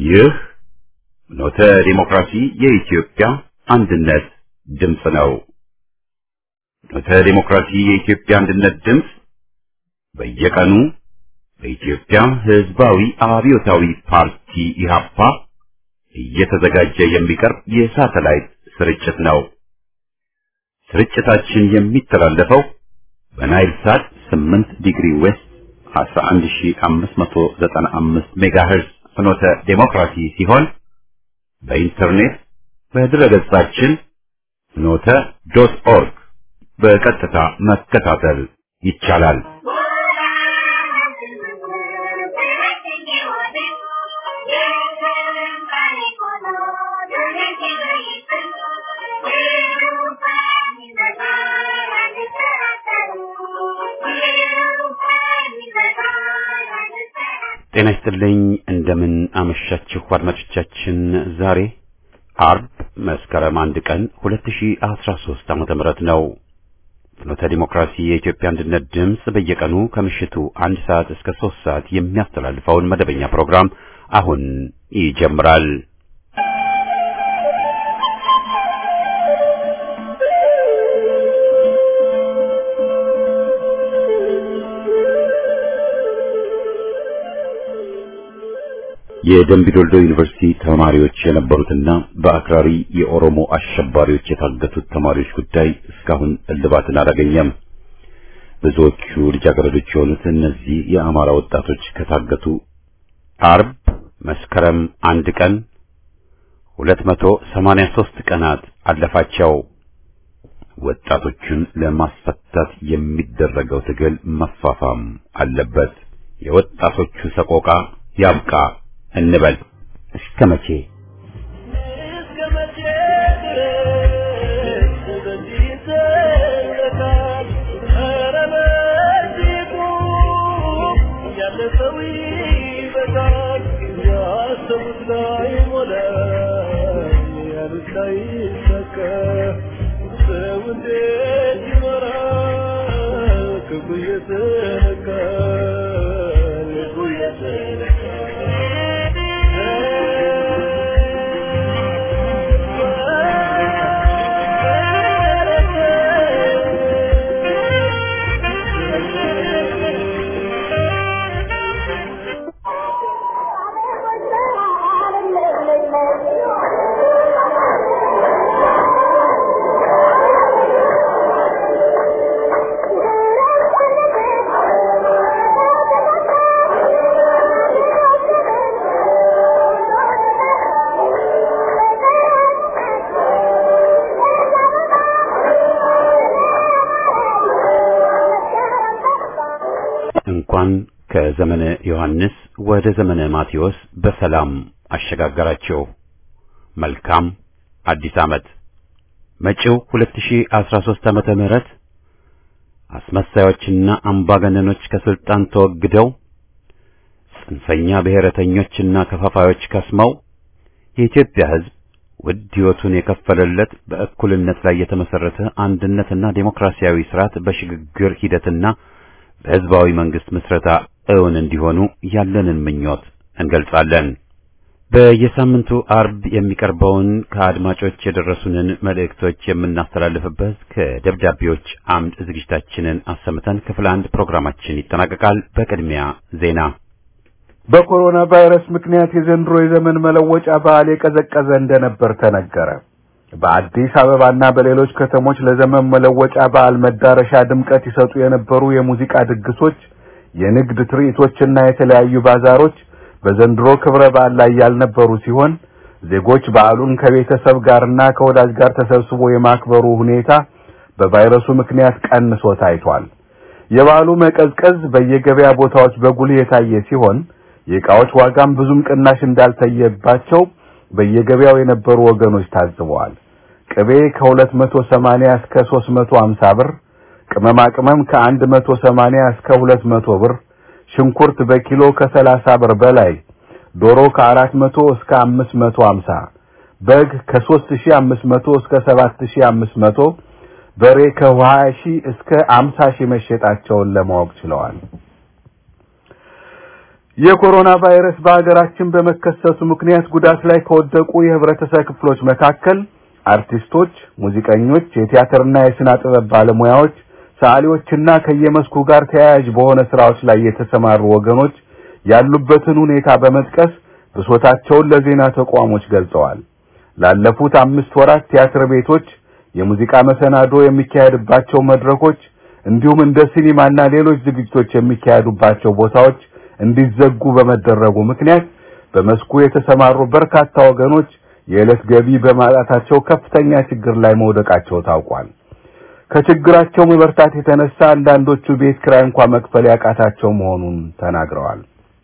ይህ ኖተ ዲሞክራሲ የኢትዮጵያ አንድነት ድምፅ ነው። ኖተ ዲሞክራሲ የኢትዮጵያ አንድነት ድምፅ በየቀኑ በኢትዮጵያ ሕዝባዊ አብዮታዊ ፓርቲ ኢህአፓ እየተዘጋጀ የሚቀርብ የሳተላይት ስርጭት ነው። ስርጭታችን የሚተላለፈው በናይል ሳት 8 ዲግሪ ዌስት 11595 ሜጋሄርዝ ፍኖተ ዴሞክራሲ ሲሆን በኢንተርኔት በድረገጻችን ፍኖተ ዶት ኦርግ በቀጥታ መከታተል ይቻላል። ጤና ይስጥልኝ። እንደምን አመሻችሁ አድማጮቻችን። ዛሬ አርብ መስከረም አንድ ቀን 2013 ዓመተ ምህረት ነው። ፍኖተ ዲሞክራሲ የኢትዮጵያ አንድነት ድምፅ በየቀኑ ከምሽቱ አንድ ሰዓት እስከ ሶስት ሰዓት የሚያስተላልፈውን መደበኛ ፕሮግራም አሁን ይጀምራል። የደምቢዶልዶ ዩኒቨርሲቲ ተማሪዎች የነበሩትና በአክራሪ የኦሮሞ አሸባሪዎች የታገቱት ተማሪዎች ጉዳይ እስካሁን እልባትን አላገኘም። ብዙዎቹ ልጃገረዶች የሆኑት እነዚህ የአማራ ወጣቶች ከታገቱ አርብ መስከረም አንድ ቀን 283 ቀናት አለፋቸው። ወጣቶቹን ለማስፈታት የሚደረገው ትግል መፋፋም አለበት። የወጣቶቹ ሰቆቃ ያብቃ እንበል። እስከ መቼ እንኳን ከዘመነ ዮሐንስ ወደ ዘመነ ማቴዎስ በሰላም አሸጋገራቸው። መልካም አዲስ ዓመት። መጪው 2013 ዓመተ ምህረት አስመሳዮችና አምባገነኖች ከስልጣን ተወግደው ጽንፈኛ ብሔረተኞችና ከፋፋዮች ከስመው የኢትዮጵያ ሕዝብ ውድ ሕይወቱን የከፈለለት በእኩልነት ላይ የተመሰረተ አንድነትና ዴሞክራሲያዊ ስርዓት በሽግግር ሂደትና በሕዝባዊ መንግስት ምስረታ እውን እንዲሆኑ ያለንን ምኞት እንገልጻለን። በየሳምንቱ አርብ የሚቀርበውን ከአድማጮች የደረሱንን መልእክቶች የምናስተላልፍበት ከደብዳቤዎች አምድ ዝግጅታችንን አሰምተን ክፍል አንድ ፕሮግራማችን ይጠናቀቃል። በቅድሚያ ዜና። በኮሮና ቫይረስ ምክንያት የዘንድሮ የዘመን መለወጫ በዓል የቀዘቀዘ እንደነበር ተነገረ። በአዲስ አበባና በሌሎች ከተሞች ለዘመን መለወጫ በዓል መዳረሻ ድምቀት ይሰጡ የነበሩ የሙዚቃ ድግሶች፣ የንግድ ትርኢቶችና የተለያዩ ባዛሮች በዘንድሮ ክብረ በዓል ላይ ያልነበሩ ሲሆን ዜጎች በዓሉን ከቤተሰብ ጋርና ከወዳጅ ጋር ተሰብስቦ የማክበሩ ሁኔታ በቫይረሱ ምክንያት ቀንሶ ታይቷል። የበዓሉ መቀዝቀዝ በየገበያ ቦታዎች በጉልህ የታየ ሲሆን የዕቃዎች ዋጋም ብዙም ቅናሽ እንዳልታየባቸው በየገበያው የነበሩ ወገኖች ታዝበዋል። ቅቤ ከ280 እስከ 350 ብር፣ ቅመማ ቅመም ከ180 እስከ 200 ብር፣ ሽንኩርት በኪሎ ከ30 ብር በላይ፣ ዶሮ ከ400 እስከ 550፣ በግ ከ3500 እስከ 7500፣ በሬ ከ20 ሺህ እስከ 50 ሺህ መሸጣቸውን ለማወቅ ችለዋል። የኮሮና ቫይረስ በሀገራችን በመከሰቱ ምክንያት ጉዳት ላይ ከወደቁ የህብረተሰብ ክፍሎች መካከል አርቲስቶች፣ ሙዚቀኞች፣ የቲያትርና የስነ ጥበብ ባለሙያዎች፣ ሰዓሊዎችና ከየመስኩ ጋር ተያያዥ በሆነ ስራዎች ላይ የተሰማሩ ወገኖች ያሉበትን ሁኔታ በመጥቀስ ብሶታቸውን ለዜና ተቋሞች ገልጸዋል። ላለፉት አምስት ወራት ቲያትር ቤቶች፣ የሙዚቃ መሰናዶ የሚካሄድባቸው መድረኮች እንዲሁም እንደ ሲኒማና ሌሎች ዝግጅቶች የሚካሄዱባቸው ቦታዎች እንዲዘጉ በመደረጉ ምክንያት በመስኩ የተሰማሩ በርካታ ወገኖች የዕለት ገቢ በማጣታቸው ከፍተኛ ችግር ላይ መውደቃቸው ታውቋል። ከችግራቸው መበርታት የተነሳ አንዳንዶቹ ቤት ኪራይ እንኳን መክፈል ያቃታቸው መሆኑን ተናግረዋል።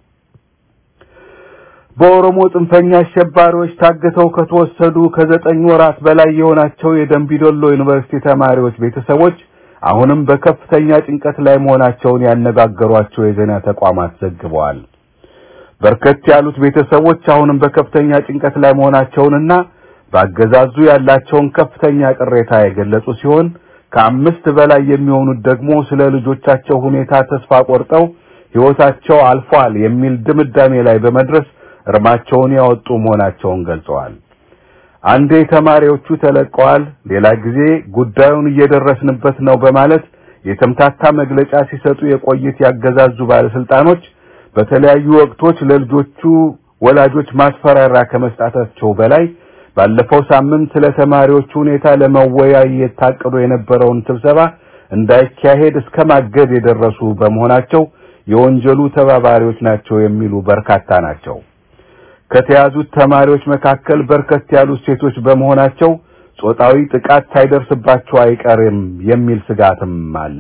በኦሮሞ ጽንፈኛ አሸባሪዎች ታግተው ከተወሰዱ ከዘጠኝ ወራት በላይ የሆናቸው የደንቢዶሎ ዩኒቨርሲቲ ተማሪዎች ቤተሰቦች አሁንም በከፍተኛ ጭንቀት ላይ መሆናቸውን ያነጋገሯቸው የዜና ተቋማት ዘግበዋል። በርከት ያሉት ቤተሰቦች አሁንም በከፍተኛ ጭንቀት ላይ መሆናቸውንና በአገዛዙ ያላቸውን ከፍተኛ ቅሬታ የገለጹ ሲሆን ከአምስት በላይ የሚሆኑት ደግሞ ስለ ልጆቻቸው ሁኔታ ተስፋ ቆርጠው ሕይወታቸው አልፏል የሚል ድምዳሜ ላይ በመድረስ እርማቸውን ያወጡ መሆናቸውን ገልጸዋል። አንዴ ተማሪዎቹ ተለቀዋል፣ ሌላ ጊዜ ጉዳዩን እየደረስንበት ነው በማለት የተምታታ መግለጫ ሲሰጡ የቆዩት ያገዛዙ ባለስልጣኖች በተለያዩ ወቅቶች ለልጆቹ ወላጆች ማስፈራሪያ ከመስጣታቸው በላይ ባለፈው ሳምንት ስለ ተማሪዎቹ ሁኔታ ለመወያየት ታቅዶ የነበረውን ስብሰባ እንዳይካሄድ እስከ ማገድ የደረሱ በመሆናቸው የወንጀሉ ተባባሪዎች ናቸው የሚሉ በርካታ ናቸው። ከተያዙት ተማሪዎች መካከል በርከት ያሉት ሴቶች በመሆናቸው ጾታዊ ጥቃት ሳይደርስባቸው አይቀርም የሚል ስጋትም አለ።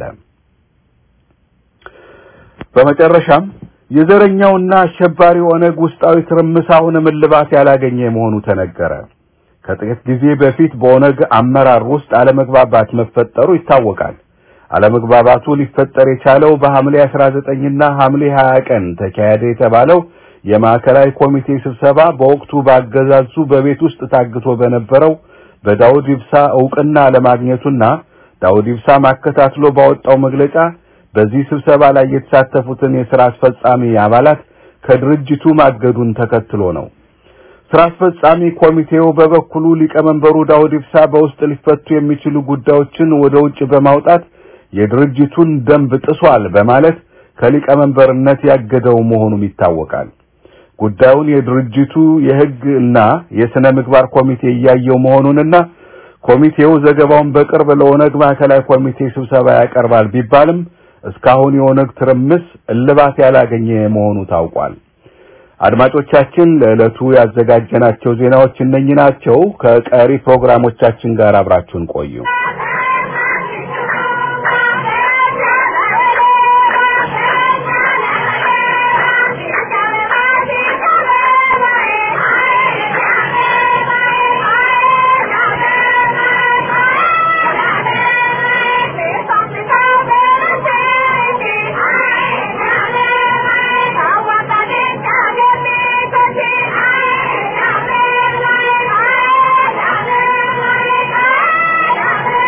በመጨረሻም የዘረኛውና አሸባሪ ኦነግ ውስጣዊ ትርምስ አሁንም እልባት ያላገኘ መሆኑ ተነገረ። ከጥቂት ጊዜ በፊት በኦነግ አመራር ውስጥ አለመግባባት መፈጠሩ ይታወቃል። አለመግባባቱ ሊፈጠር የቻለው በሐምሌ 19 እና ሐምሌ 20 ቀን ተካሄደ የተባለው የማዕከላዊ ኮሚቴ ስብሰባ በወቅቱ ባገዛዙ በቤት ውስጥ ታግቶ በነበረው በዳውድ ኢብሳ እውቅና ለማግኘቱና ዳውድ ኢብሳ ማከታትሎ ባወጣው መግለጫ በዚህ ስብሰባ ላይ የተሳተፉትን የሥራ አስፈጻሚ አባላት ከድርጅቱ ማገዱን ተከትሎ ነው። ስራ አስፈጻሚ ኮሚቴው በበኩሉ ሊቀመንበሩ ዳውድ ኢብሳ በውስጥ ሊፈቱ የሚችሉ ጉዳዮችን ወደ ውጭ በማውጣት የድርጅቱን ደንብ ጥሷል በማለት ከሊቀመንበርነት ያገደው መሆኑም ይታወቃል። ጉዳዩን የድርጅቱ የሕግ እና የሥነ ምግባር ኮሚቴ እያየው መሆኑንና ኮሚቴው ዘገባውን በቅርብ ለኦነግ ማዕከላዊ ኮሚቴ ስብሰባ ያቀርባል ቢባልም እስካሁን የኦነግ ትርምስ እልባት ያላገኘ መሆኑ ታውቋል። አድማጮቻችን ለዕለቱ ያዘጋጀናቸው ዜናዎች እነኚህ ናቸው። ከቀሪ ፕሮግራሞቻችን ጋር አብራችሁን ቆዩ። Thank you.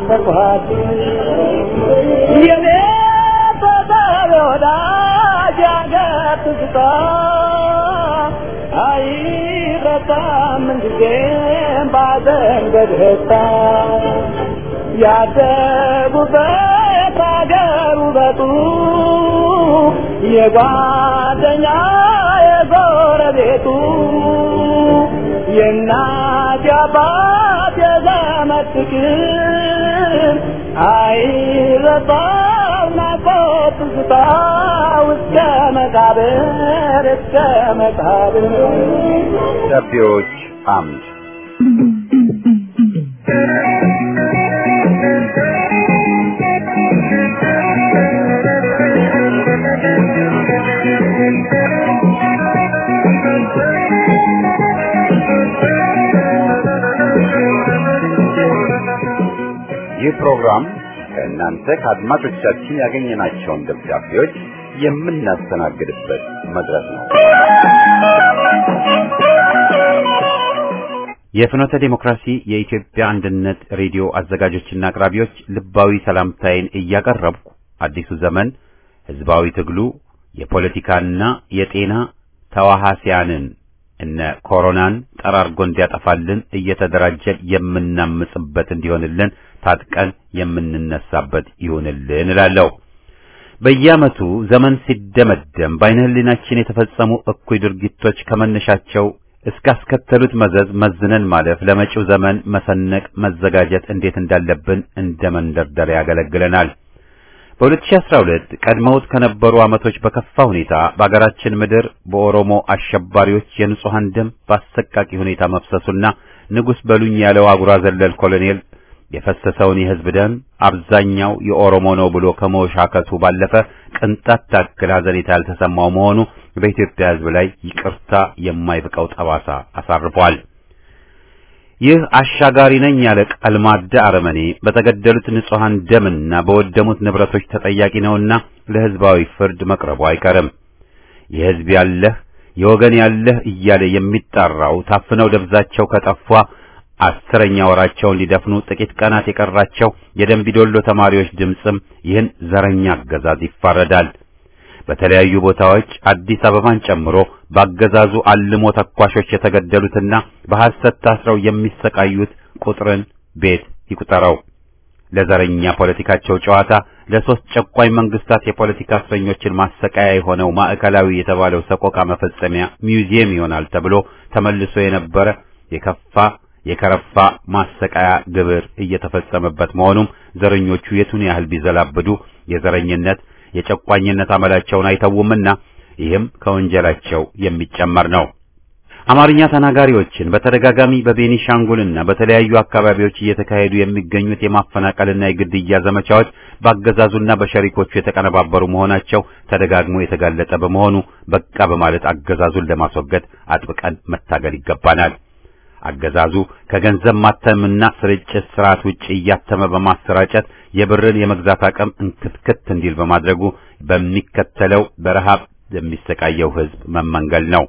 ናፈኳት የኔ ፈጣሪ ወዳጅ ያገር ትዝታ አይረሳም ምንጊዜም ባዘን በደስታ ያደጉበት አገር ውበቱ የጓደኛ የጎረቤቱ የእናት የአባት የዘመድ ፍቅር አይረሳም ናፍቆት ትዝታ እስከ መቃብር እስከ መቃብር ደብዳቤዎች አምድ ይህ ፕሮግራም ከእናንተ ከአድማጮቻችን ያገኘናቸውን ደብዳቤዎች የምናስተናግድበት መድረክ ነው። የፍኖተ ዴሞክራሲ የኢትዮጵያ አንድነት ሬዲዮ አዘጋጆችና አቅራቢዎች ልባዊ ሰላምታዬን እያቀረብኩ አዲሱ ዘመን ህዝባዊ ትግሉ የፖለቲካና የጤና ተዋሃሲያንን እነ ኮሮናን ጠራርጎ እንዲያጠፋልን እየተደራጀን የምናምጽበት እንዲሆንልን ታጥቀን የምንነሳበት ይሁንልን እላለሁ። በየዓመቱ ዘመን ሲደመደም በዓይነ ህሊናችን የተፈጸሙ እኩይ ድርጊቶች ከመነሻቸው እስካስከተሉት መዘዝ መዝነን ማለፍ ለመጪው ዘመን መሰነቅ መዘጋጀት እንዴት እንዳለብን እንደ መንደርደሪያ ያገለግለናል። በ2012 ቀድመውት ከነበሩ ዓመቶች በከፋ ሁኔታ በአገራችን ምድር በኦሮሞ አሸባሪዎች የንጹሐን ደም በአሰቃቂ ሁኔታ መፍሰሱና ንጉሥ በሉኝ ያለው አጉራ ዘለል ኮሎኔል የፈሰሰውን የሕዝብ ደም አብዛኛው የኦሮሞ ነው ብሎ ከመወሻከቱ ባለፈ ቅንጣት ታክል ሐዘኔታ ያልተሰማው መሆኑ በኢትዮጵያ ሕዝብ ላይ ይቅርታ የማይብቀው ጠባሳ አሳርፏል። ይህ አሻጋሪ ነኝ ያለ ቀልማዳ አረመኔ በተገደሉት ንጹሐን ደምና በወደሙት ንብረቶች ተጠያቂ ነውና ለሕዝባዊ ፍርድ መቅረቡ አይቀርም። የሕዝብ ያለህ የወገን ያለህ እያለ የሚጣራው ታፍነው ደብዛቸው ከጠፏ አስረኛ ወራቸውን ሊደፍኑ ጥቂት ቀናት የቀራቸው የደንቢዶሎ ተማሪዎች ድምፅም ይህን ዘረኛ አገዛዝ ይፋረዳል። በተለያዩ ቦታዎች አዲስ አበባን ጨምሮ ባገዛዙ አልሞ ተኳሾች የተገደሉትና በሐሰት ታስረው የሚሰቃዩት ቁጥርን ቤት ይቁጠረው። ለዘረኛ ፖለቲካቸው ጨዋታ ለሶስት ጨቋኝ መንግስታት የፖለቲካ እስረኞችን ማሰቃያ የሆነው ማዕከላዊ የተባለው ሰቆቃ መፈጸሚያ ሚውዚየም ይሆናል ተብሎ ተመልሶ የነበረ የከፋ የከረፋ ማሰቃያ ግብር እየተፈጸመበት መሆኑም ዘረኞቹ የቱን ያህል ቢዘላብዱ የዘረኝነት የጨቋኝነት አመላቸውን አይተውምና ይህም ከወንጀላቸው የሚጨመር ነው። አማርኛ ተናጋሪዎችን በተደጋጋሚ በቤኒሻንጉልና በተለያዩ አካባቢዎች እየተካሄዱ የሚገኙት የማፈናቀልና የግድያ ዘመቻዎች በአገዛዙና በሸሪኮቹ የተቀነባበሩ መሆናቸው ተደጋግሞ የተጋለጠ በመሆኑ በቃ በማለት አገዛዙን ለማስወገድ አጥብቀን መታገል ይገባናል። አገዛዙ ከገንዘብ ማተምና ስርጭት ስርዓት ውጭ እያተመ በማሰራጨት የብርን የመግዛት አቅም እንክትክት እንዲል በማድረጉ በሚከተለው በረሃብ የሚሰቃየው ሕዝብ መመንገል ነው።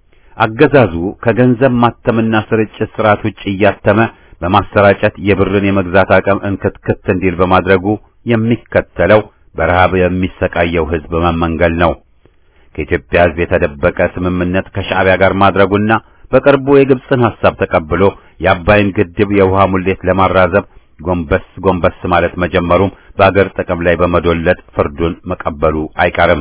አገዛዙ ከገንዘብ ማተምና ስርጭት ስርዓት ውጭ እያተመ በማሰራጨት የብርን የመግዛት አቅም እንክትክት እንዲል በማድረጉ የሚከተለው በረሃብ የሚሰቃየው ሕዝብ መመንገል ነው። ከኢትዮጵያ ሕዝብ የተደበቀ ስምምነት ከሻዕቢያ ጋር ማድረጉና በቅርቡ የግብፅን ሐሳብ ተቀብሎ የአባይን ግድብ የውሃ ሙሌት ለማራዘብ ጎንበስ ጎንበስ ማለት መጀመሩም በአገር ጥቅም ላይ በመዶለጥ ፍርዱን መቀበሉ አይቀርም።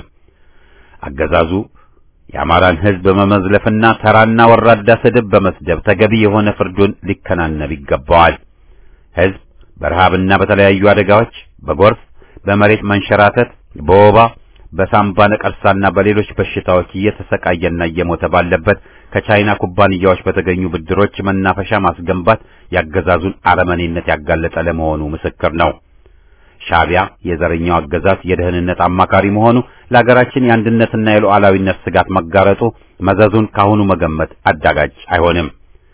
አገዛዙ የአማራን ሕዝብ በመዝለፍና ተራና ወራዳ ስድብ በመስደብ ተገቢ የሆነ ፍርዱን ሊከናነብ ይገባዋል። ሕዝብ በረሃብና በተለያዩ አደጋዎች፣ በጎርፍ፣ በመሬት መንሸራተት፣ በወባ በሳምባ ነቀርሳና በሌሎች በሽታዎች እየተሰቃየና እየሞተ ባለበት ከቻይና ኩባንያዎች በተገኙ ብድሮች መናፈሻ ማስገንባት ያገዛዙን አረመኔነት ያጋለጠ ለመሆኑ ምስክር ነው። ሻዕቢያ የዘረኛው አገዛዝ የደህንነት አማካሪ መሆኑ ለሀገራችን የአንድነትና የሉዓላዊነት ስጋት መጋረጡ መዘዙን ካሁኑ መገመት አዳጋጅ አይሆንም።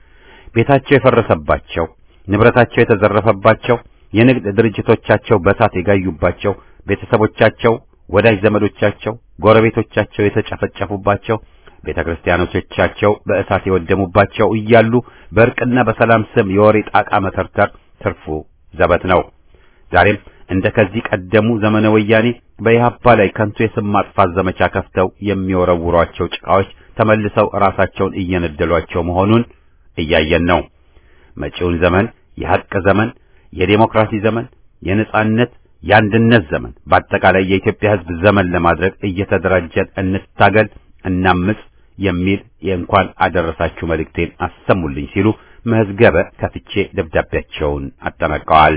ቤታቸው የፈረሰባቸው፣ ንብረታቸው የተዘረፈባቸው፣ የንግድ ድርጅቶቻቸው በእሳት የጋዩባቸው፣ ቤተሰቦቻቸው ወዳጅ ዘመዶቻቸው፣ ጎረቤቶቻቸው የተጨፈጨፉባቸው፣ ቤተ ክርስቲያኖቻቸው በእሳት የወደሙባቸው እያሉ በእርቅና በሰላም ስም የወሬ ጣቃ መተርተር ትርፉ ዘበት ነው። ዛሬም እንደ ከዚህ ቀደሙ ዘመነ ወያኔ በኢህአፓ ላይ ከንቱ የስም ማጥፋት ዘመቻ ከፍተው የሚወረውሯቸው ጭቃዎች ተመልሰው ራሳቸውን እየነደሏቸው መሆኑን እያየን ነው። መጪውን ዘመን የሐቅ ዘመን፣ የዴሞክራሲ ዘመን፣ የነጻነት የአንድነት ዘመን፣ በአጠቃላይ የኢትዮጵያ ሕዝብ ዘመን ለማድረግ እየተደራጀን እንታገል፣ እናምጽ የሚል የእንኳን አደረሳችሁ መልእክቴን አሰሙልኝ ሲሉ መዝገበ ከፍቼ ደብዳቤያቸውን አጠናቀዋል።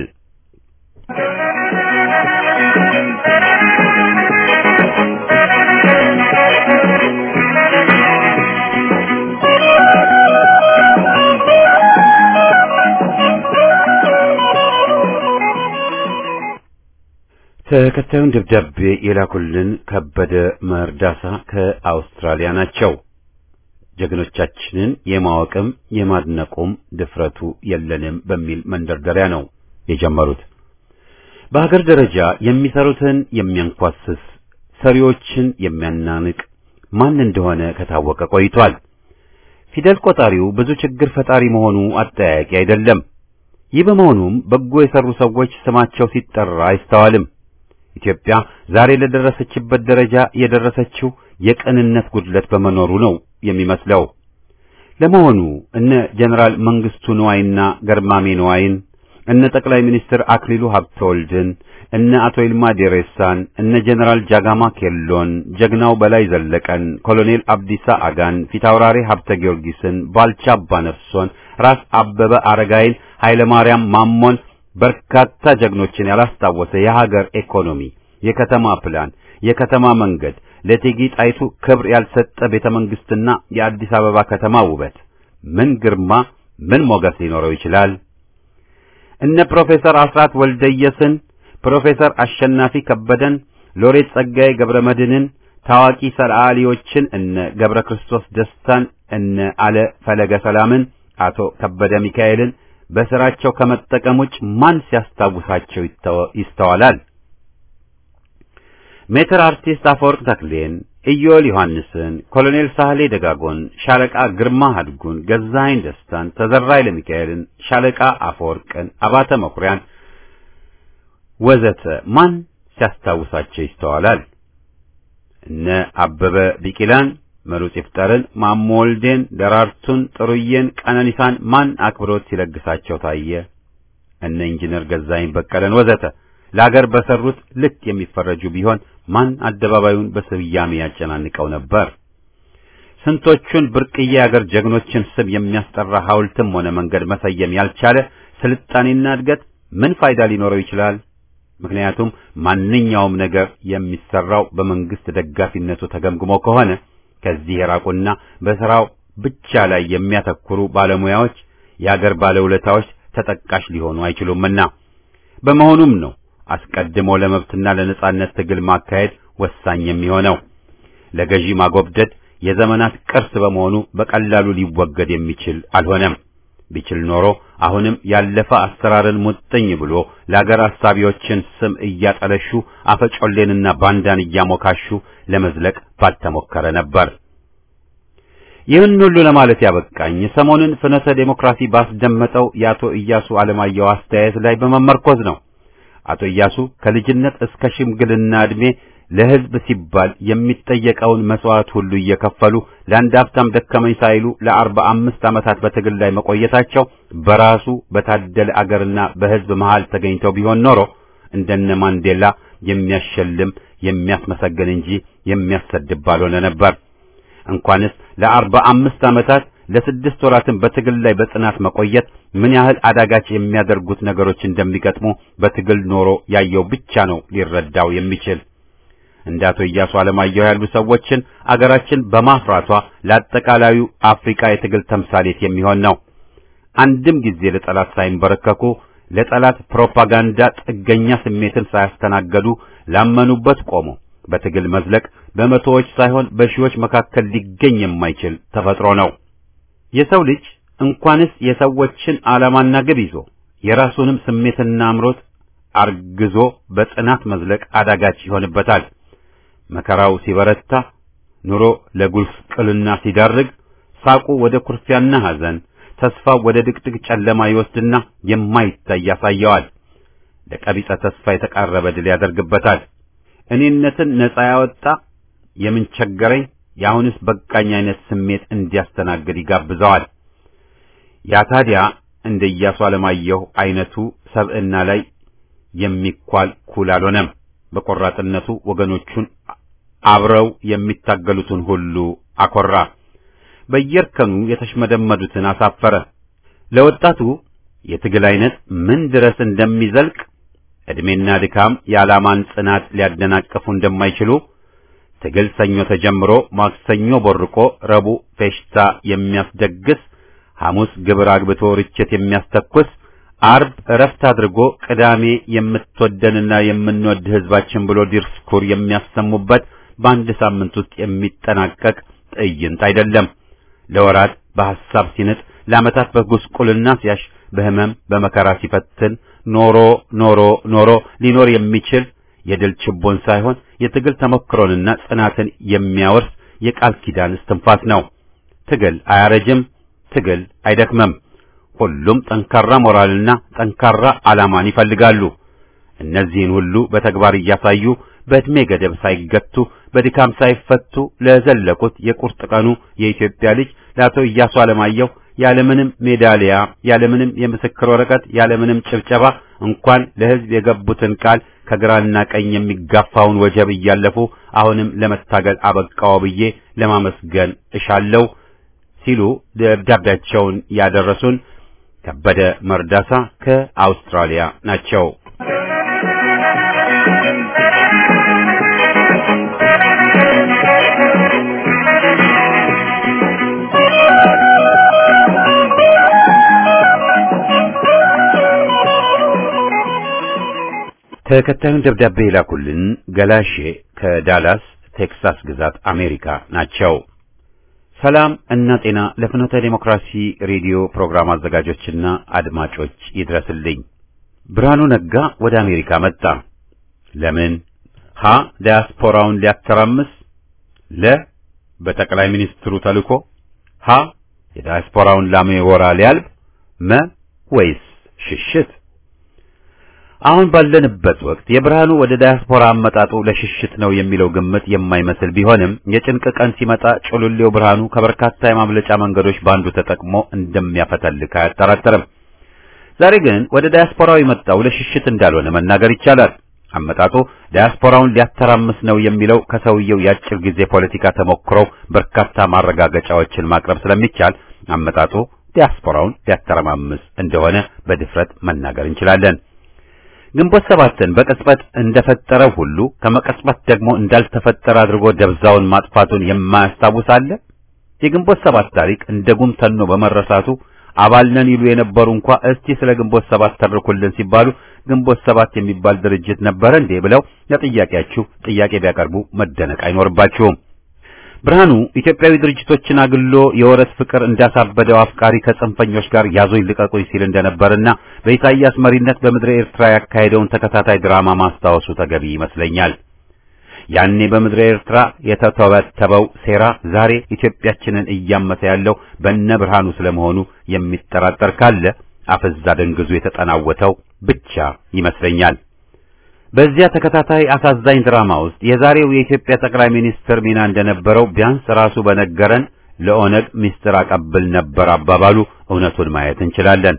ተከታዩን ደብዳቤ የላኩልን ከበደ መርዳሳ ከአውስትራሊያ ናቸው። ጀግኖቻችንን የማወቅም የማድነቁም ድፍረቱ የለንም በሚል መንደርደሪያ ነው የጀመሩት። በሀገር ደረጃ የሚሰሩትን የሚያንኳስስ ሰሪዎችን የሚያናንቅ ማን እንደሆነ ከታወቀ ቆይቷል። ፊደል ቆጣሪው ብዙ ችግር ፈጣሪ መሆኑ አጠያያቂ አይደለም። ይህ በመሆኑም በጎ የሰሩ ሰዎች ስማቸው ሲጠራ አይስተዋልም። ኢትዮጵያ ዛሬ ለደረሰችበት ደረጃ የደረሰችው የቅንነት ጉድለት በመኖሩ ነው የሚመስለው። ለመሆኑ እነ ጀነራል መንግስቱ ንዋይና ገርማሜ ንዋይን፣ እነ ጠቅላይ ሚኒስትር አክሊሉ ሀብተወልድን፣ እነ አቶ ይልማ ዴሬሳን፣ እነ ጀነራል ጃጋማ ኬሎን፣ ጀግናው በላይ ዘለቀን፣ ኮሎኔል አብዲሳ አጋን፣ ፊታውራሪ ሀብተ ጊዮርጊስን፣ ባልቻ አባነፍሶን፣ ራስ አበበ አረጋይን፣ ኃይለ ማርያም ማሞን በርካታ ጀግኖችን ያላስታወሰ የሀገር ኢኮኖሚ፣ የከተማ ፕላን፣ የከተማ መንገድ፣ ለእቴጌ ጣይቱ ክብር ያልሰጠ ቤተ መንግስትና የአዲስ አበባ ከተማ ውበት ምን ግርማ ምን ሞገስ ሊኖረው ይችላል? እነ ፕሮፌሰር አስራት ወልደየስን፣ ፕሮፌሰር አሸናፊ ከበደን፣ ሎሬት ጸጋዬ ገብረ መድህንን፣ ታዋቂ ሰዓሊዎችን እነ ገብረ ክርስቶስ ደስታን፣ እነ አለ ፈለገ ሰላምን፣ አቶ ከበደ ሚካኤልን በስራቸው ከመጠቀም ውጭ ማን ሲያስታውሳቸው ይስተዋላል? ሜትር አርቲስት አፈወርቅ ተክሌን፣ ኢዮል ዮሐንስን፣ ኮሎኔል ሳህሌ ደጋጎን፣ ሻለቃ ግርማ ሀድጉን፣ ገዛኸኝ ደስታን፣ ተዘራ ኃይለሚካኤልን፣ ሻለቃ አፈወርቅን፣ አባተ መኩሪያን ወዘተ ማን ሲያስታውሳቸው ይስተዋላል? እነ አበበ ቢቂላን መሩጽ ይፍጠርን፣ ማሞ ወልዴን፣ ደራርቱን፣ ጥሩዬን፣ ቀነኒሳን ማን አክብሮት ሲለግሳቸው ታየ? እነ ኢንጂነር ገዛኸኝ በቀለን ወዘተ ለአገር በሰሩት ልክ የሚፈረጁ ቢሆን ማን አደባባዩን በስያሜ ያጨናንቀው ነበር? ስንቶቹን ብርቅዬ የአገር ጀግኖችን ስም የሚያስጠራ ሐውልትም ሆነ መንገድ መሰየም ያልቻለ ስልጣኔና እድገት ምን ፋይዳ ሊኖረው ይችላል? ምክንያቱም ማንኛውም ነገር የሚሰራው በመንግስት ደጋፊነቱ ተገምግሞ ከሆነ ከዚህ የራቁና በስራው ብቻ ላይ የሚያተኩሩ ባለሙያዎች የአገር ባለውለታዎች ተጠቃሽ ሊሆኑ አይችሉምና በመሆኑም ነው አስቀድሞ ለመብትና ለነጻነት ትግል ማካሄድ ወሳኝ የሚሆነው። ለገዢ ማጎብደድ የዘመናት ቅርስ በመሆኑ በቀላሉ ሊወገድ የሚችል አልሆነም። ቢችል ኖሮ አሁንም ያለፈ አሰራርን ሙጥኝ ብሎ ለአገር አሳቢዎችን ስም እያጠለሹ አፈጮሌንና ባንዳን እያሞካሹ ለመዝለቅ ባልተሞከረ ነበር። ይህን ሁሉ ለማለት ያበቃኝ ሰሞኑን ፍኖተ ዴሞክራሲ ባስደመጠው የአቶ ኢያሱ አለማየሁ አስተያየት ላይ በመመርኮዝ ነው። አቶ ኢያሱ ከልጅነት እስከ ሽምግልና ዕድሜ ለሕዝብ ሲባል የሚጠየቀውን መስዋዕት ሁሉ እየከፈሉ ለአንድ ሀብታም ደከመኝ ሳይሉ ለአርባ አምስት ዓመታት በትግል ላይ መቆየታቸው በራሱ በታደለ አገርና በሕዝብ መሃል ተገኝተው ቢሆን ኖሮ እንደነ ማንዴላ የሚያሸልም የሚያስመሰግን እንጂ የሚያሰድብ ባልሆነ ነበር። እንኳንስ ለአርባ አምስት ዓመታት ለስድስት ወራትን በትግል ላይ በጽናት መቆየት ምን ያህል አዳጋች የሚያደርጉት ነገሮች እንደሚገጥሙ በትግል ኖሮ ያየው ብቻ ነው ሊረዳው የሚችል። እንደ አቶ ኢያሱ አለማየሁ ያሉ ሰዎችን አገራችን በማፍራቷ ለአጠቃላዩ አፍሪካ የትግል ተምሳሌት የሚሆን ነው። አንድም ጊዜ ለጠላት ሳይንበረከኩ ለጠላት ፕሮፓጋንዳ ጥገኛ ስሜትን ሳያስተናገዱ ላመኑበት ቆሞ በትግል መዝለቅ በመቶዎች ሳይሆን በሺዎች መካከል ሊገኝ የማይችል ተፈጥሮ ነው። የሰው ልጅ እንኳንስ የሰዎችን ዓላማና ግብ ይዞ የራሱንም ስሜትና አምሮት አርግዞ በጽናት መዝለቅ አዳጋች ይሆንበታል። መከራው ሲበረታ፣ ኑሮ ለጉስቅልና ሲዳርግ፣ ሳቁ ወደ ኩርፊያና ሐዘን፣ ተስፋው ወደ ድቅድቅ ጨለማ ይወስድና የማይታይ ያሳየዋል። ለቀቢጸ ተስፋ የተቃረበ ድል ያደርግበታል። እኔነትን ነጻ ያወጣ የምን ቸገረኝ የአሁንስ በቃኝ አይነት ስሜት እንዲያስተናግድ ይጋብዘዋል። ያ ታዲያ እንደ ኢያሱ አለማየሁ አይነቱ ሰብዕና ላይ የሚኳል ኩል አልሆነም። በቆራጥነቱ ወገኖቹን አብረው የሚታገሉትን ሁሉ አኮራ። በየእርከኑ የተሽመደመዱትን አሳፈረ። ለወጣቱ የትግል አይነት ምን ድረስ እንደሚዘልቅ ዕድሜና ድካም የዓላማን ጽናት ሊያደናቅፉ እንደማይችሉ ትግል ሰኞ ተጀምሮ ማክሰኞ ቦርቆ ረቡዕ ፌሽታ የሚያስደግስ ሐሙስ ግብር አግብቶ ርችት የሚያስተኩስ አርብ እረፍት አድርጎ ቅዳሜ የምትወደንና የምንወድ ሕዝባችን ብሎ ዲስኩር የሚያሰሙበት በአንድ ሳምንት ውስጥ የሚጠናቀቅ ትዕይንት አይደለም። ለወራት በሐሳብ ሲንጥ፣ ለዓመታት በጉስቁልና ሲያሽ፣ በሕመም በመከራ ሲፈትን ኖሮ ኖሮ ኖሮ ሊኖር የሚችል የድል ችቦን ሳይሆን የትግል ተሞክሮንና ጽናትን የሚያወርስ የቃል ኪዳን እስትንፋስ ነው። ትግል አያረጅም። ትግል አይደክመም። ሁሉም ጠንካራ ሞራልና ጠንካራ ዓላማን ይፈልጋሉ። እነዚህን ሁሉ በተግባር እያሳዩ በዕድሜ ገደብ ሳይገቱ በድካም ሳይፈቱ ለዘለቁት የቁርጥ ቀኑ የኢትዮጵያ ልጅ ለአቶ ኢያሱ አለማየሁ ያለምንም ሜዳሊያ፣ ያለምንም የምስክር ወረቀት፣ ያለምንም ጭብጨባ እንኳን ለሕዝብ የገቡትን ቃል ከግራና ቀኝ የሚጋፋውን ወጀብ እያለፉ አሁንም ለመታገል አበቃው ብዬ ለማመስገን እሻለሁ ሲሉ ደብዳቤያቸውን ያደረሱን ከበደ መርዳሳ ከአውስትራሊያ ናቸው። ተከታዩን ደብዳቤ የላኩልን ገላሼ ከዳላስ ቴክሳስ ግዛት አሜሪካ ናቸው። ሰላም እና ጤና ለፍኖተ ዴሞክራሲ ሬዲዮ ፕሮግራም አዘጋጆችና አድማጮች ይድረስልኝ። ብርሃኑ ነጋ ወደ አሜሪካ መጣ። ለምን? ሀ ዲያስፖራውን ሊያተራምስ፣ ለ በጠቅላይ ሚኒስትሩ ተልኮ፣ ሀ የዲያስፖራውን ላሜወራ ሊያልብ፣ መ ወይስ ሽሽት? አሁን ባለንበት ወቅት የብርሃኑ ወደ ዳያስፖራ አመጣጡ ለሽሽት ነው የሚለው ግምት የማይመስል ቢሆንም የጭንቅ ቀን ሲመጣ ጮሉሌው ብርሃኑ ከበርካታ የማምለጫ መንገዶች ባንዱ ተጠቅሞ እንደሚያፈተልክ አያጠራጥርም። ዛሬ ግን ወደ ዳያስፖራው የመጣው ለሽሽት እንዳልሆነ መናገር ይቻላል። አመጣጡ ዳያስፖራውን ሊያተራምስ ነው የሚለው ከሰውየው የአጭር ጊዜ ፖለቲካ ተሞክሮው በርካታ ማረጋገጫዎችን ማቅረብ ስለሚቻል አመጣጡ ዲያስፖራውን ሊያተረማምስ እንደሆነ በድፍረት መናገር እንችላለን። ግንቦት ሰባትን በቅጽበት እንደፈጠረው ሁሉ ከመቀጽበት ደግሞ እንዳልተፈጠረ አድርጎ ደብዛውን ማጥፋቱን የማያስታውስ አለ? የግንቦት ሰባት ታሪክ እንደ ጉም ተኖ በመረሳቱ አባል ነን ይሉ የነበሩ እንኳ እስቲ ስለ ግንቦት ሰባት ተርኩልን ሲባሉ ግንቦት ሰባት የሚባል ድርጅት ነበረ እንዴ ብለው ለጥያቄያችሁ ጥያቄ ቢያቀርቡ መደነቅ አይኖርባችሁም። ብርሃኑ ኢትዮጵያዊ ድርጅቶችን አግሎ የወረት ፍቅር እንዳሳበደው አፍቃሪ ከጽንፈኞች ጋር ያዞኝ ልቀቁኝ ሲል እንደነበርና በኢሳይያስ መሪነት በምድረ ኤርትራ ያካሄደውን ተከታታይ ድራማ ማስታወሱ ተገቢ ይመስለኛል። ያኔ በምድረ ኤርትራ የተተበተበው ሴራ ዛሬ ኢትዮጵያችንን እያመሰ ያለው በነ ብርሃኑ ስለመሆኑ የሚጠራጠር ካለ አፈዛ ደንግዙ የተጠናወተው ብቻ ይመስለኛል። በዚያ ተከታታይ አሳዛኝ ድራማ ውስጥ የዛሬው የኢትዮጵያ ጠቅላይ ሚኒስትር ሚና እንደነበረው ቢያንስ ራሱ በነገረን ለኦነግ ሚስጥር አቀብል ነበር አባባሉ እውነቱን ማየት እንችላለን።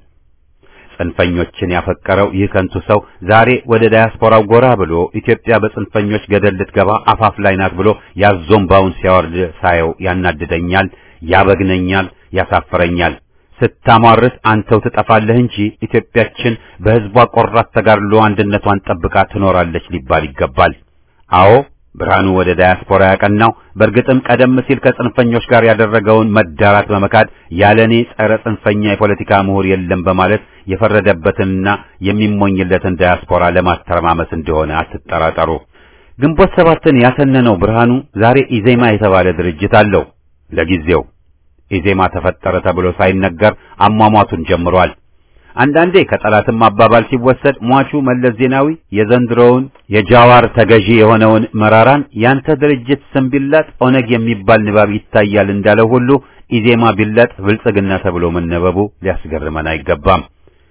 ጽንፈኞችን ያፈቀረው ይህ ከንቱ ሰው ዛሬ ወደ ዳያስፖራው ጎራ ብሎ ኢትዮጵያ በጽንፈኞች ገደል ልትገባ አፋፍ ላይ ናት ብሎ ያዞምባውን ሲያወርድ ሳየው ያናድደኛል፣ ያበግነኛል፣ ያሳፍረኛል። ስታሟርት አንተው ትጠፋለህ እንጂ ኢትዮጵያችን በሕዝቧ ቆራት ተጋድሎ አንድነቷን ጠብቃ ትኖራለች ሊባል ይገባል። አዎ ብርሃኑ ወደ ዳያስፖራ ያቀናው በእርግጥም ቀደም ሲል ከጽንፈኞች ጋር ያደረገውን መዳራት በመካድ ያለኔ ጸረ ጽንፈኛ የፖለቲካ ምሁር የለም በማለት የፈረደበትንና የሚሞኝለትን ዳያስፖራ ለማተረማመስ እንደሆነ አትጠራጠሩ። ግንቦት ሰባትን ያሰነነው ብርሃኑ ዛሬ ኢዜማ የተባለ ድርጅት አለው። ለጊዜው ኢዜማ ተፈጠረ ተብሎ ሳይነገር አሟሟቱን ጀምሯል። አንዳንዴ ከጠላትም አባባል ሲወሰድ ሟቹ መለስ ዜናዊ የዘንድሮውን የጃዋር ተገዢ የሆነውን መራራን ያንተ ድርጅት ስም ቢላጥ ኦነግ የሚባል ንባብ ይታያል እንዳለው ሁሉ ኢዜማ ቢላጥ ብልጽግና ተብሎ መነበቡ ሊያስገርመን አይገባም።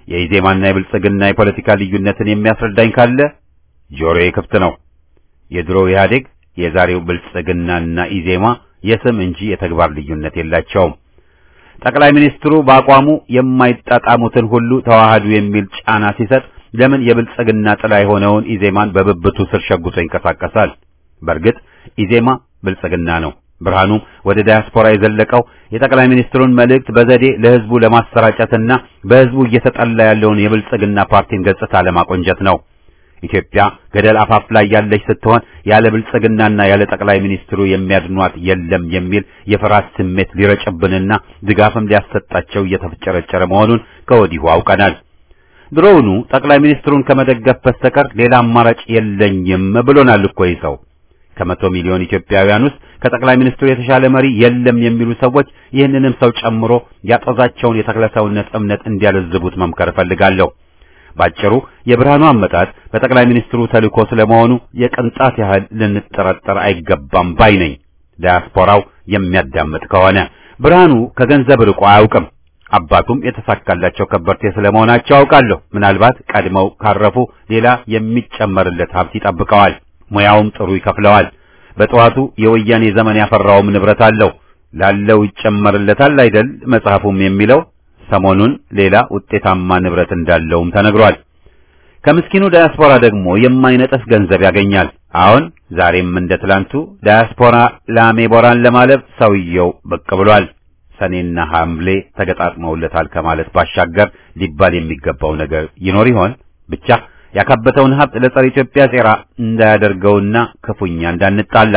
የኢዜማና የብልጽግና የፖለቲካ ልዩነትን የሚያስረዳኝ ካለ ጆሮዬ ክፍት ነው። የድሮው ኢህአዴግ የዛሬው ብልጽግናና ኢዜማ የስም እንጂ የተግባር ልዩነት የላቸውም። ጠቅላይ ሚኒስትሩ በአቋሙ የማይጣጣሙትን ሁሉ ተዋሃዱ የሚል ጫና ሲሰጥ ለምን የብልጽግና ጥላ የሆነውን ኢዜማን በብብቱ ስር ሸጉቶ ይንቀሳቀሳል? በእርግጥ ኢዜማ ብልጽግና ነው። ብርሃኑም ወደ ዳያስፖራ የዘለቀው የጠቅላይ ሚኒስትሩን መልእክት በዘዴ ለህዝቡ ለማሰራጨትና በህዝቡ እየተጠላ ያለውን የብልጽግና ፓርቲን ገጽታ ለማቆንጀት ነው። ኢትዮጵያ ገደል አፋፍ ላይ ያለች ስትሆን ያለ ብልጽግናና ያለ ጠቅላይ ሚኒስትሩ የሚያድኗት የለም የሚል የፍርሃት ስሜት ሊረጭብንና ድጋፍም ሊያሰጣቸው እየተፍጨረጨረ መሆኑን ከወዲሁ አውቀናል። ድሮውኑ ጠቅላይ ሚኒስትሩን ከመደገፍ በስተቀር ሌላ አማራጭ የለኝም ብሎናል እኮ ይህ ሰው። ከመቶ ሚሊዮን ኢትዮጵያውያን ውስጥ ከጠቅላይ ሚኒስትሩ የተሻለ መሪ የለም የሚሉ ሰዎች ይህንንም ሰው ጨምሮ ያጠዛቸውን የተክለሰውነት እምነት እንዲያለዝቡት መምከር እፈልጋለሁ። ባጭሩ የብርሃኑ አመጣጥ በጠቅላይ ሚኒስትሩ ተልእኮ ስለመሆኑ የቅንጣት ያህል ልንጠረጠር አይገባም ባይ ነኝ። ዳያስፖራው የሚያዳምጥ ከሆነ ብርሃኑ ከገንዘብ ርቆ አያውቅም። አባቱም የተሳካላቸው ከበርቴ ስለመሆናቸው አውቃለሁ። ምናልባት ቀድመው ካረፉ ሌላ የሚጨመርለት ሀብት ይጠብቀዋል። ሙያውም ጥሩ ይከፍለዋል። በጠዋቱ የወያኔ ዘመን ያፈራውም ንብረት አለው። ላለው ይጨመርለታል አይደል መጽሐፉም የሚለው ሰሞኑን ሌላ ውጤታማ ንብረት እንዳለውም ተነግሯል። ከምስኪኑ ዳያስፖራ ደግሞ የማይነጥፍ ገንዘብ ያገኛል። አሁን ዛሬም እንደ ትላንቱ ዳያስፖራ ላሜቦራን ለማለብ ሰውየው ብቅ ብሏል። ሰኔና ሐምሌ ተገጣጥመውለታል ከማለት ባሻገር ሊባል የሚገባው ነገር ይኖር ይሆን? ብቻ ያካበተውን ሀብት ለጸረ ኢትዮጵያ ሴራ እንዳያደርገውና ክፉኛ እንዳንጣላ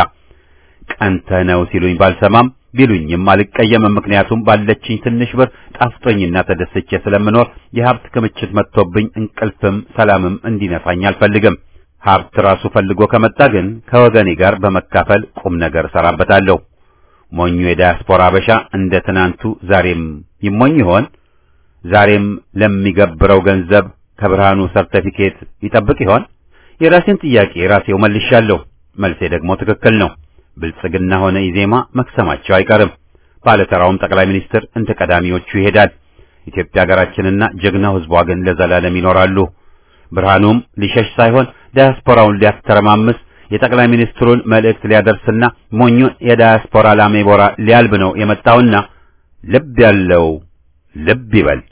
ቀንተህ ነው ሲሉኝ ባልሰማም ቢሉኝም አልቀየምም። ምክንያቱም ባለችኝ ትንሽ ብር ጣፍጦኝና ተደስቼ ስለምኖር የሀብት ክምችት መጥቶብኝ እንቅልፍም ሰላምም እንዲነሳኝ አልፈልግም። ሀብት ራሱ ፈልጎ ከመጣ ግን ከወገኔ ጋር በመካፈል ቁም ነገር እሰራበታለሁ። ሞኙ የዳያስፖራ አበሻ እንደ ትናንቱ ዛሬም ይሞኝ ይሆን? ዛሬም ለሚገብረው ገንዘብ ከብርሃኑ ሰርተፊኬት ይጠብቅ ይሆን? የራሴን ጥያቄ ራሴው መልሻለሁ። መልሴ ደግሞ ትክክል ነው። ብልጽግና ሆነ ኢዜማ መክሰማቸው አይቀርም። ባለተራውም ጠቅላይ ሚኒስትር እንደ ቀዳሚዎቹ ይሄዳል። ኢትዮጵያ ሀገራችንና ጀግናው ሕዝቧ ግን ለዘላለም ይኖራሉ። ብርሃኑም ሊሸሽ ሳይሆን ዳያስፖራውን ሊያስተረማምስ የጠቅላይ ሚኒስትሩን መልእክት ሊያደርስና ሞኙን የዳያስፖራ ላሜቦራ ሊያልብ ነው የመጣውና ልብ ያለው ልብ ይበል።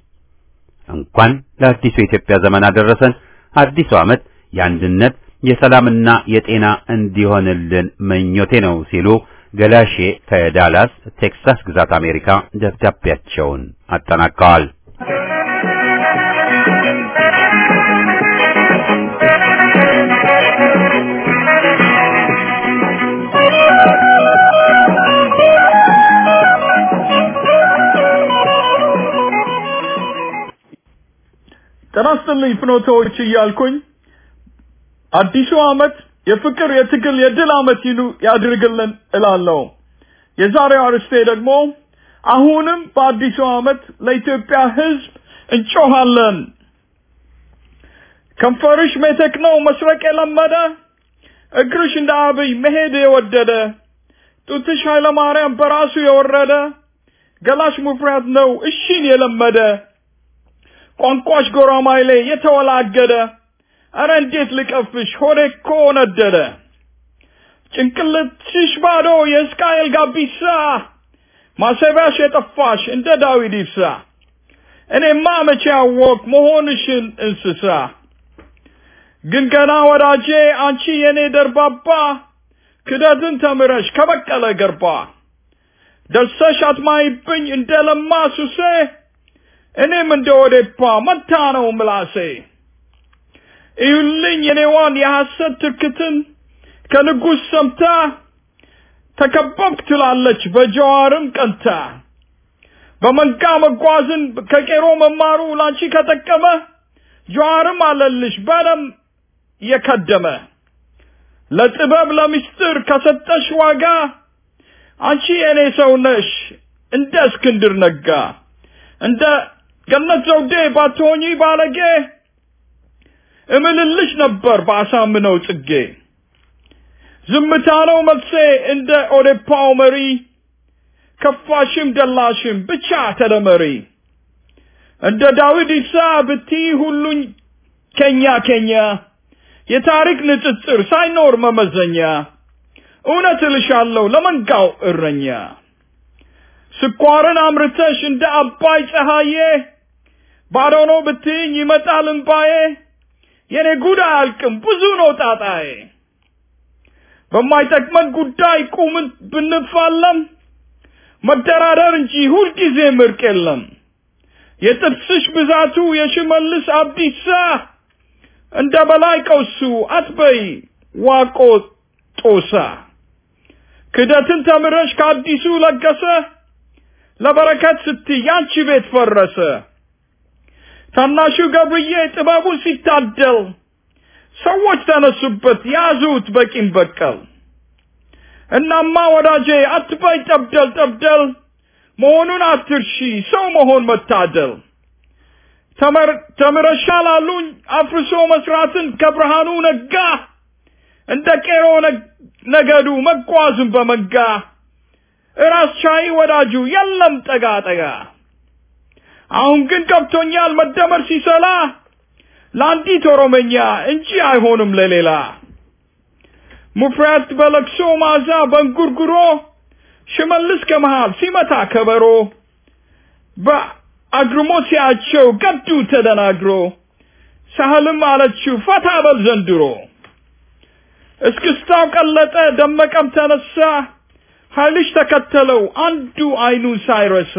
እንኳን ለአዲሱ የኢትዮጵያ ዘመን አደረሰን። አዲሱ ዓመት የአንድነት የሰላምና የጤና እንዲሆንልን ምኞቴ ነው ሲሉ ገላሼ ከዳላስ ቴክሳስ ግዛት አሜሪካ ደብዳቤያቸውን አጠናቀዋል። ጤና ይስጥልኝ ፍኖተዎች እያልኩኝ አዲሱ ዓመት የፍቅር፣ የትግል፣ የድል ዓመት ይሉ ያድርግልን እላለሁ። የዛሬው አርዕስቴ ደግሞ አሁንም በአዲሱ ዓመት ለኢትዮጵያ ሕዝብ እንጮሃለን። ከንፈርሽ ሜቴክ ነው መስረቅ የለመደ እግርሽ እንደ አብይ መሄድ የወደደ ጡትሽ ኃይለ ማርያም በራሱ የወረደ ገላሽ ሙፍሪያት ነው እሺን የለመደ ቋንቋሽ ጎራማይሌ የተወላገደ አረ እንዴት ልቀፍሽ ሆዴ እኮ ነደደ። ጭንቅልትሽ ባዶ የእስቃኤል ጋቢሳ ማሰቢያሽ የጠፋሽ እንደ ዳዊት ይብሳ። እኔማ መቼ አወቅ መሆንሽን እንስሳ። ግን ገና ወዳጄ አንቺ የኔ ደርባባ ክደትን ተምረሽ ከበቀለ ገርባ ደርሰሽ አትማይብኝ እንደ ለማ ሱሴ እኔም እንደ ወዴፓ መታ ነው ምላሴ። እዩልኝ የኔዋን የሐሰት ትርክትን ከንጉሥ ሰምታ ተከበብክ ትላለች በጀዋርም ቀንታ። በመንጋ መጓዝን ከቄሮ መማሩ ላንቺ ከጠቀመ ጀዋርም አለልሽ በደም የከደመ ለጥበብ ለምስጢር ከሰጠሽ ዋጋ አንቺ የኔ ሰው ነሽ እንደ እስክንድር ነጋ እንደ ገነት ዘውዴ ባትሆኚ ባለጌ እምልልሽ ነበር በአሳምነው ጽጌ። ዝምታ ነው መልሴ እንደ ኦዴፓው መሪ ከፋሽም ደላሽም ብቻ ተደመሪ። እንደ ዳዊት ኢሳ ብቲ ሁሉኝ ከኛ ከኛ የታሪክ ንጽጽር ሳይኖር መመዘኛ እውነት እልሻለሁ ለመንጋው እረኛ ስኳርን አምርተሽ እንደ አባይ ፀሐዬ ባዶ ነው ብትይኝ ይመጣል እምባዬ የኔ ጉድ አያልቅም ብዙ ነው ጣጣዬ በማይጠቅመን ጉዳይ ቁምን ብንፋለም መደራደር እንጂ ሁልጊዜ ምርቅ የለም የጥርስሽ ብዛቱ የሽመልስ አብዲሳ እንደ በላይ ቀውሱ አትበይ ዋቆ ጦሳ ክደትን ተምረሽ ከአዲሱ ለገሰ ለበረከት ስትይ ያንቺ ቤት ፈረሰ ታናሹ ገብርዬ ጥበቡ ሲታደል ሰዎች ተነሱበት ያዙት በቂም በቀል እናማ ወዳጄ አትበይ ጠብደል ጠብደል መሆኑን አትርሺ ሰው መሆን መታደል ተምረሻል አሉኝ አፍርሶ መስራትን ከብርሃኑ ነጋ እንደ ቄሮ ነገዱ መጓዙን በመንጋ እራስ ቻይ ወዳጁ የለም ጠጋ ጠጋ አሁን ግን ገብቶኛል መደመር ሲሰላ ለአንዲት ኦሮመኛ እንጂ አይሆንም ለሌላ ሙፍሪያት በለቅሶ ማዛ በእንጉርጉሮ ሽመልስ ከመሃል ሲመታ ከበሮ በአግርሞ ሲያቸው ገዱ ተደናግሮ ሳህልም አለችው ፈታ በል ዘንድሮ እስክስታው ቀለጠ ደመቀም ተነሳ ኃይልሽ ተከተለው አንዱ አይኑ ሳይረሳ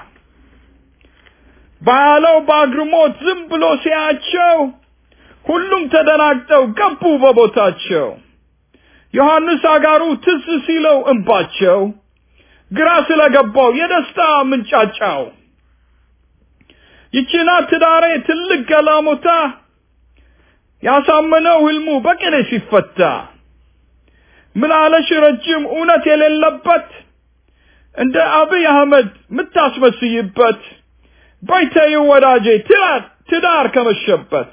ባያለው በአግርሞት ዝም ብሎ ሲያቸው ሁሉም ተደናግጠው ገቡ በቦታቸው ዮሐንስ አጋሩ ትዝ ሲለው እንባቸው ግራ ስለገባው የደስታ ምንጫጫው ይችና ትዳሬ ትልቅ ገላሞታ ያሳመነው ህልሙ በቅኔ ሲፈታ ምናለሽ ረጅም እውነት የሌለበት እንደ አብይ አህመድ ምታስመስይበት በይተዩ ወዳጄ ትዳር ከመሸበት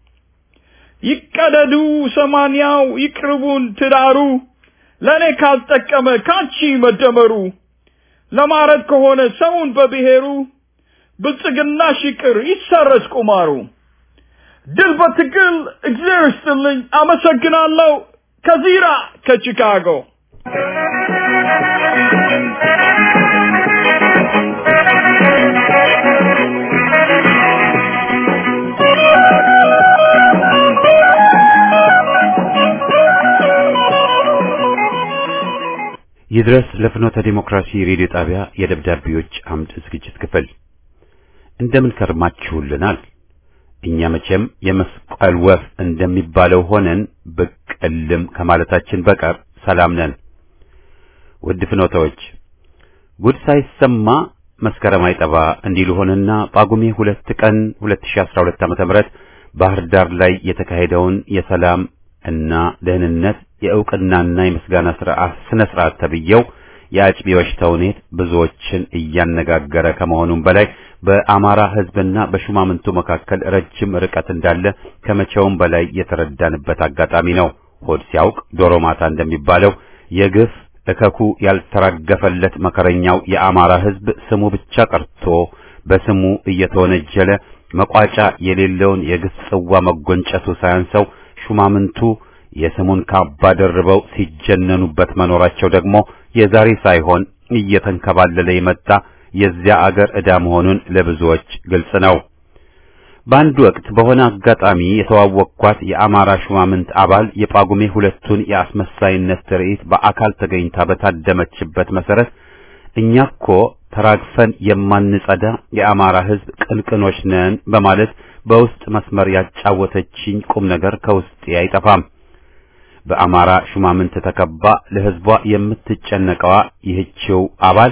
ይቀደዱ ሰማንያው ይቅርቡን ትዳሩ ለእኔ ካልጠቀመ ካንቺ መደመሩ ለማረድ ከሆነ ሰውን በብሔሩ ብልጽግና ሽቅር ይሰረዝ ቁማሩ ድል በትግል እግዚአብሔር ይስጥልኝ አመሰግናለሁ ከዚራ ከቺካጎ ይድረስ ለፍኖተ ዲሞክራሲ ሬዲዮ ጣቢያ የደብዳቤዎች አምድ ዝግጅት ክፍል እንደምን ከርማችሁልናል? እኛ መቼም የመስቀል ወፍ እንደሚባለው ሆነን ብቅ እልም ከማለታችን በቀር ሰላም ነን። ውድ ፍኖተዎች ጉድ ሳይሰማ መስከረም አይጠባ እንዲሉ ሆነና ጳጉሜ ሁለት ቀን 2012 ዓ.ም ባህር ዳር ላይ የተካሄደውን የሰላም እና ደህንነት የእውቅናና የምስጋና ስርዓት ስነ ስርዓት ተብየው የአጭቢዎች ተውኔት ብዙዎችን እያነጋገረ ከመሆኑም በላይ በአማራ ሕዝብና በሹማምንቱ መካከል ረጅም ርቀት እንዳለ ከመቼውም በላይ የተረዳንበት አጋጣሚ ነው። ሆድ ሲያውቅ ዶሮ ማታ እንደሚባለው የግፍ እከኩ ያልተራገፈለት መከረኛው የአማራ ሕዝብ ስሙ ብቻ ቀርቶ በስሙ እየተወነጀለ መቋጫ የሌለውን የግፍ ጽዋ መጎንጨቱ ሳያንሰው ሹማምንቱ የስሙን ካባ ደርበው ሲጀነኑበት መኖራቸው ደግሞ የዛሬ ሳይሆን እየተንከባለለ የመጣ የዚያ አገር ዕዳ መሆኑን ለብዙዎች ግልጽ ነው። በአንድ ወቅት በሆነ አጋጣሚ የተዋወቅኳት የአማራ ሹማምንት አባል የጳጉሜ ሁለቱን የአስመሳይነት ትርኢት በአካል ተገኝታ በታደመችበት መሰረት እኛ እኮ ተራግፈን የማንጸዳ የአማራ ሕዝብ ቅንቅኖች ነን በማለት በውስጥ መስመር ያጫወተችኝ ቁም ነገር ከውስጤ አይጠፋም። በአማራ ሹማምንት ተከባ ለሕዝቧ የምትጨነቀዋ ይህችው አባል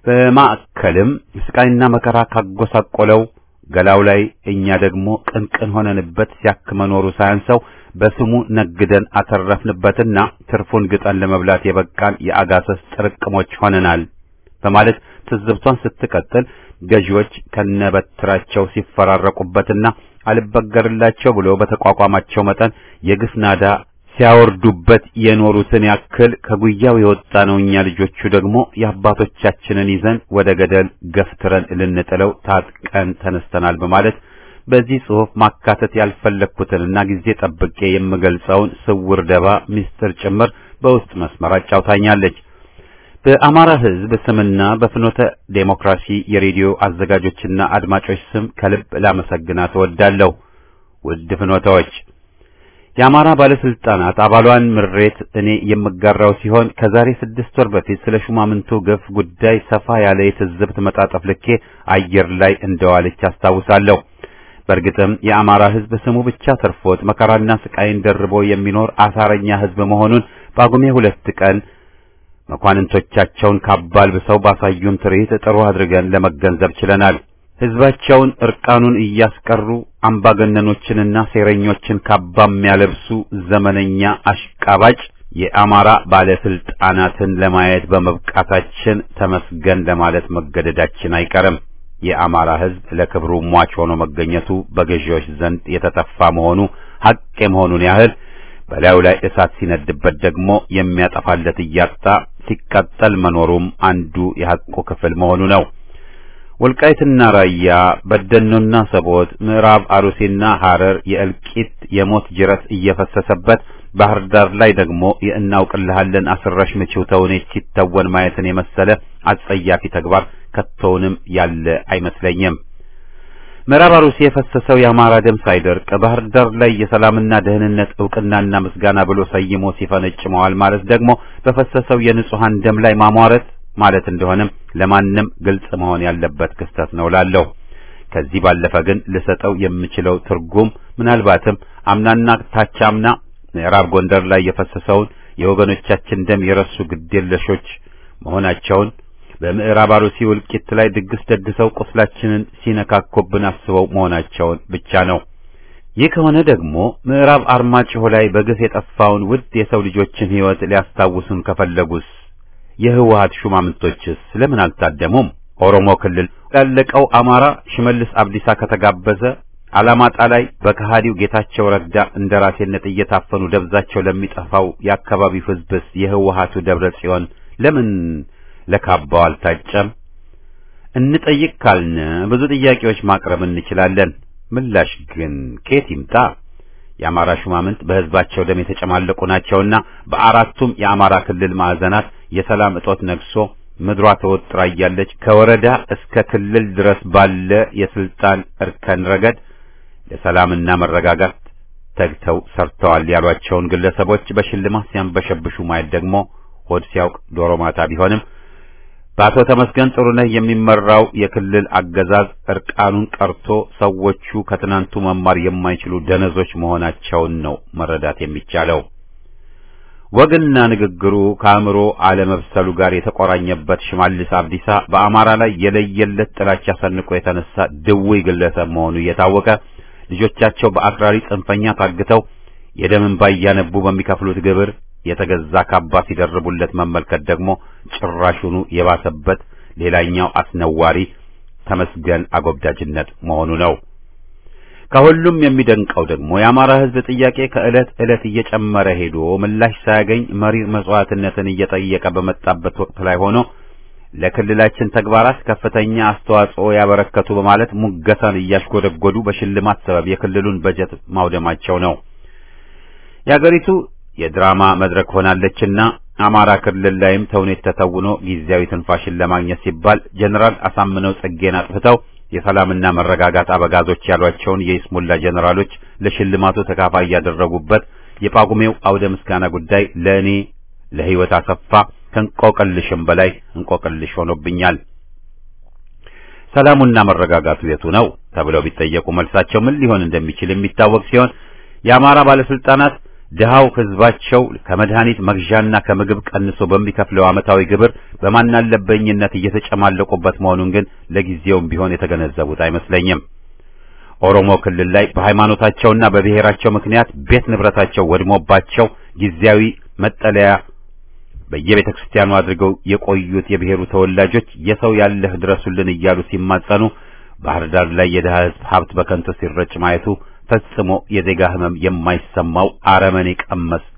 በማዕከልም ስቃይና መከራ ካጎሳቆለው ገላው ላይ እኛ ደግሞ ቅንቅን ሆነንበት ሲያክ መኖሩ ሳያንሰው በስሙ ነግደን አተረፍንበትና ትርፉን ግጠን ለመብላት የበቃን የአጋሰስ ጥርቅሞች ሆነናል በማለት ትዝብቷን ስትቀጥል ገዢዎች ከነበትራቸው ሲፈራረቁበትና አልበገርላቸው ብሎ በተቋቋማቸው መጠን የግፍ ናዳ ሲያወርዱበት የኖሩትን ያክል ከጉያው የወጣ ነው። እኛ ልጆቹ ደግሞ የአባቶቻችንን ይዘን ወደ ገደል ገፍትረን ልንጥለው ታጥቀን ተነስተናል በማለት በዚህ ጽሑፍ ማካተት ያልፈለግኩትንና ጊዜ ጠብቄ የምገልጸውን ስውር ደባ ምስጢር ጭምር በውስጥ መስመር አጫውታኛለች። በአማራ ሕዝብ ስምና በፍኖተ ዴሞክራሲ የሬዲዮ አዘጋጆችና አድማጮች ስም ከልብ ላመሰግናት እወዳለሁ። ውድ ፍኖታዎች የአማራ ባለስልጣናት አባሏን ምሬት እኔ የምጋራው ሲሆን ከዛሬ ስድስት ወር በፊት ስለ ሹማምንቱ ግፍ ጉዳይ ሰፋ ያለ የትዝብት መጣጠፍ ልኬ አየር ላይ እንደዋለች አስታውሳለሁ። በእርግጥም የአማራ ሕዝብ ስሙ ብቻ ተርፎት መከራና ስቃይን ደርቦ የሚኖር አሳረኛ ሕዝብ መሆኑን ጳጉሜ ሁለት ቀን መኳንንቶቻቸውን ካባልብሰው ባሳዩን ትርኢት ጥሩ አድርገን ለመገንዘብ ችለናል። ሕዝባቸውን እርቃኑን እያስቀሩ አምባገነኖችንና ሴረኞችን ካባ የሚያለብሱ ዘመነኛ አሽቃባጭ የአማራ ባለስልጣናትን ለማየት በመብቃታችን ተመስገን ለማለት መገደዳችን አይቀርም። የአማራ ሕዝብ ለክብሩ ሟች ሆኖ መገኘቱ በገዢዎች ዘንድ የተተፋ መሆኑ ሐቅ የመሆኑን ያህል በላዩ ላይ እሳት ሲነድበት ደግሞ የሚያጠፋለት እያጣ ሲቃጠል መኖሩም አንዱ የሐቁ ክፍል መሆኑ ነው። ወልቃይትና ራያ፣ በደኖና ሰቦት፣ ምዕራብ አሩሲና ሐረር የእልቂት የሞት ጅረት እየፈሰሰበት ባህር ዳር ላይ ደግሞ የእናውቅልሃለን አስረሽ ምቺው ተውኔት ሲተወን ማየትን የመሰለ አጸያፊ ተግባር ከቶውንም ያለ አይመስለኝም። ምዕራብ አሩሲ የፈሰሰው የአማራ ደም ሳይደርቅ ባህር ዳር ላይ የሰላምና ደህንነት ዕውቅናና ምስጋና ብሎ ሰይሞ ሲፈነጭ መዋል ማለት ደግሞ በፈሰሰው የንጹሐን ደም ላይ ማሟረት ማለት እንደሆነም ለማንም ግልጽ መሆን ያለበት ክስተት ነው ላለሁ። ከዚህ ባለፈ ግን ልሰጠው የምችለው ትርጉም ምናልባትም አምናና ታቻምና ምዕራብ ጎንደር ላይ የፈሰሰውን የወገኖቻችን ደም የረሱ ግዴለሾች መሆናቸውን በምዕራብ አሩሲ እልቂት ላይ ድግስ ደግሰው ቁስላችንን ሲነካኮብን አስበው መሆናቸውን ብቻ ነው። ይህ ከሆነ ደግሞ ምዕራብ አርማጭሆ ላይ በግፍ የጠፋውን ውድ የሰው ልጆችን ሕይወት ሊያስታውሱን ከፈለጉስ የህወሓት ሹማምንቶችስ ለምን አልታደሙም? ኦሮሞ ክልል ላለቀው አማራ ሽመልስ አብዲሳ ከተጋበዘ አላማጣ ላይ በከሃዲው ጌታቸው ረዳ እንደራሴነት እየታፈኑ ደብዛቸው ለሚጠፋው የአካባቢው ሕዝብስ የህወሓቱ ደብረ ጽዮን ለምን ለካባው አልታጨም? እንጠይቅ ካልን ብዙ ጥያቄዎች ማቅረብ እንችላለን። ምላሽ ግን ከየት ይምጣ? የአማራ ሹማምንት በህዝባቸው ደም የተጨማለቁ ናቸውና በአራቱም የአማራ ክልል ማዕዘናት የሰላም እጦት ነግሶ ምድሯ ተወጥራ እያለች ከወረዳ እስከ ክልል ድረስ ባለ የስልጣን እርከን ረገድ ለሰላምና መረጋጋት ተግተው ሰርተዋል ያሏቸውን ግለሰቦች በሽልማት ሲያንበሸብሹ ማየት ደግሞ ሆድ ሲያውቅ ዶሮ ማታ ቢሆንም በአቶ ተመስገን ጥሩነህ የሚመራው የክልል አገዛዝ እርቃኑን ቀርቶ ሰዎቹ ከትናንቱ መማር የማይችሉ ደነዞች መሆናቸውን ነው መረዳት የሚቻለው። ወግና ንግግሩ ከአእምሮ አለመብሰሉ ጋር የተቆራኘበት ሽመልስ አብዲሳ በአማራ ላይ የለየለት ጥላቻ ሰንቆ የተነሳ ድውይ ግለሰብ መሆኑ እየታወቀ ልጆቻቸው በአክራሪ ጽንፈኛ ታግተው የደም እንባ እያነቡ በሚከፍሉት ግብር የተገዛ ካባ ሲደርቡለት መመልከት ደግሞ ጭራሹኑ የባሰበት ሌላኛው አስነዋሪ ተመስገን አጎብዳጅነት መሆኑ ነው። ከሁሉም የሚደንቀው ደግሞ የአማራ ሕዝብ ጥያቄ ከዕለት ዕለት እየጨመረ ሄዶ ምላሽ ሳያገኝ መሪር መስዋዕትነትን እየጠየቀ በመጣበት ወቅት ላይ ሆኖ ለክልላችን ተግባራት ከፍተኛ አስተዋጽኦ ያበረከቱ በማለት ሙገሳን እያሽጎደጎዱ በሽልማት ሰበብ የክልሉን በጀት ማውደማቸው ነው። የአገሪቱ የድራማ መድረክ ሆናለችና አማራ ክልል ላይም ተውኔት ተተውኖ ጊዜያዊ ትንፋሽን ለማግኘት ሲባል ጀነራል አሳምነው ጽጌን አጥፍተው የሰላምና መረጋጋት አበጋዞች ያሏቸውን የይስሙላ ጀነራሎች ለሽልማቱ ተካፋይ ያደረጉበት የጳጉሜው አውደ ምስጋና ጉዳይ ለእኔ ለሕይወት አሰፋ ከእንቆቅልሽም በላይ እንቆቅልሽ ሆኖብኛል። ሰላሙና መረጋጋቱ የቱ ነው ተብለው ቢጠየቁ መልሳቸው ምን ሊሆን እንደሚችል የሚታወቅ ሲሆን የአማራ ባለስልጣናት ድሃው ሕዝባቸው ከመድኃኒት መግዣና ከምግብ ቀንሶ በሚከፍለው ዓመታዊ ግብር በማናለበኝነት እየተጨማለቁበት መሆኑን ግን ለጊዜውም ቢሆን የተገነዘቡት አይመስለኝም። ኦሮሞ ክልል ላይ በሃይማኖታቸውና በብሔራቸው ምክንያት ቤት ንብረታቸው ወድሞባቸው ጊዜያዊ መጠለያ በየቤተ ክርስቲያኑ አድርገው የቆዩት የብሔሩ ተወላጆች የሰው ያለህ ድረሱልን እያሉ ሲማጸኑ፣ ባህር ዳር ላይ የድሃ ሕዝብ ሀብት በከንቱ ሲረጭ ማየቱ ፈጽሞ የዜጋ ሕመም የማይሰማው አረመኔ ቀመስ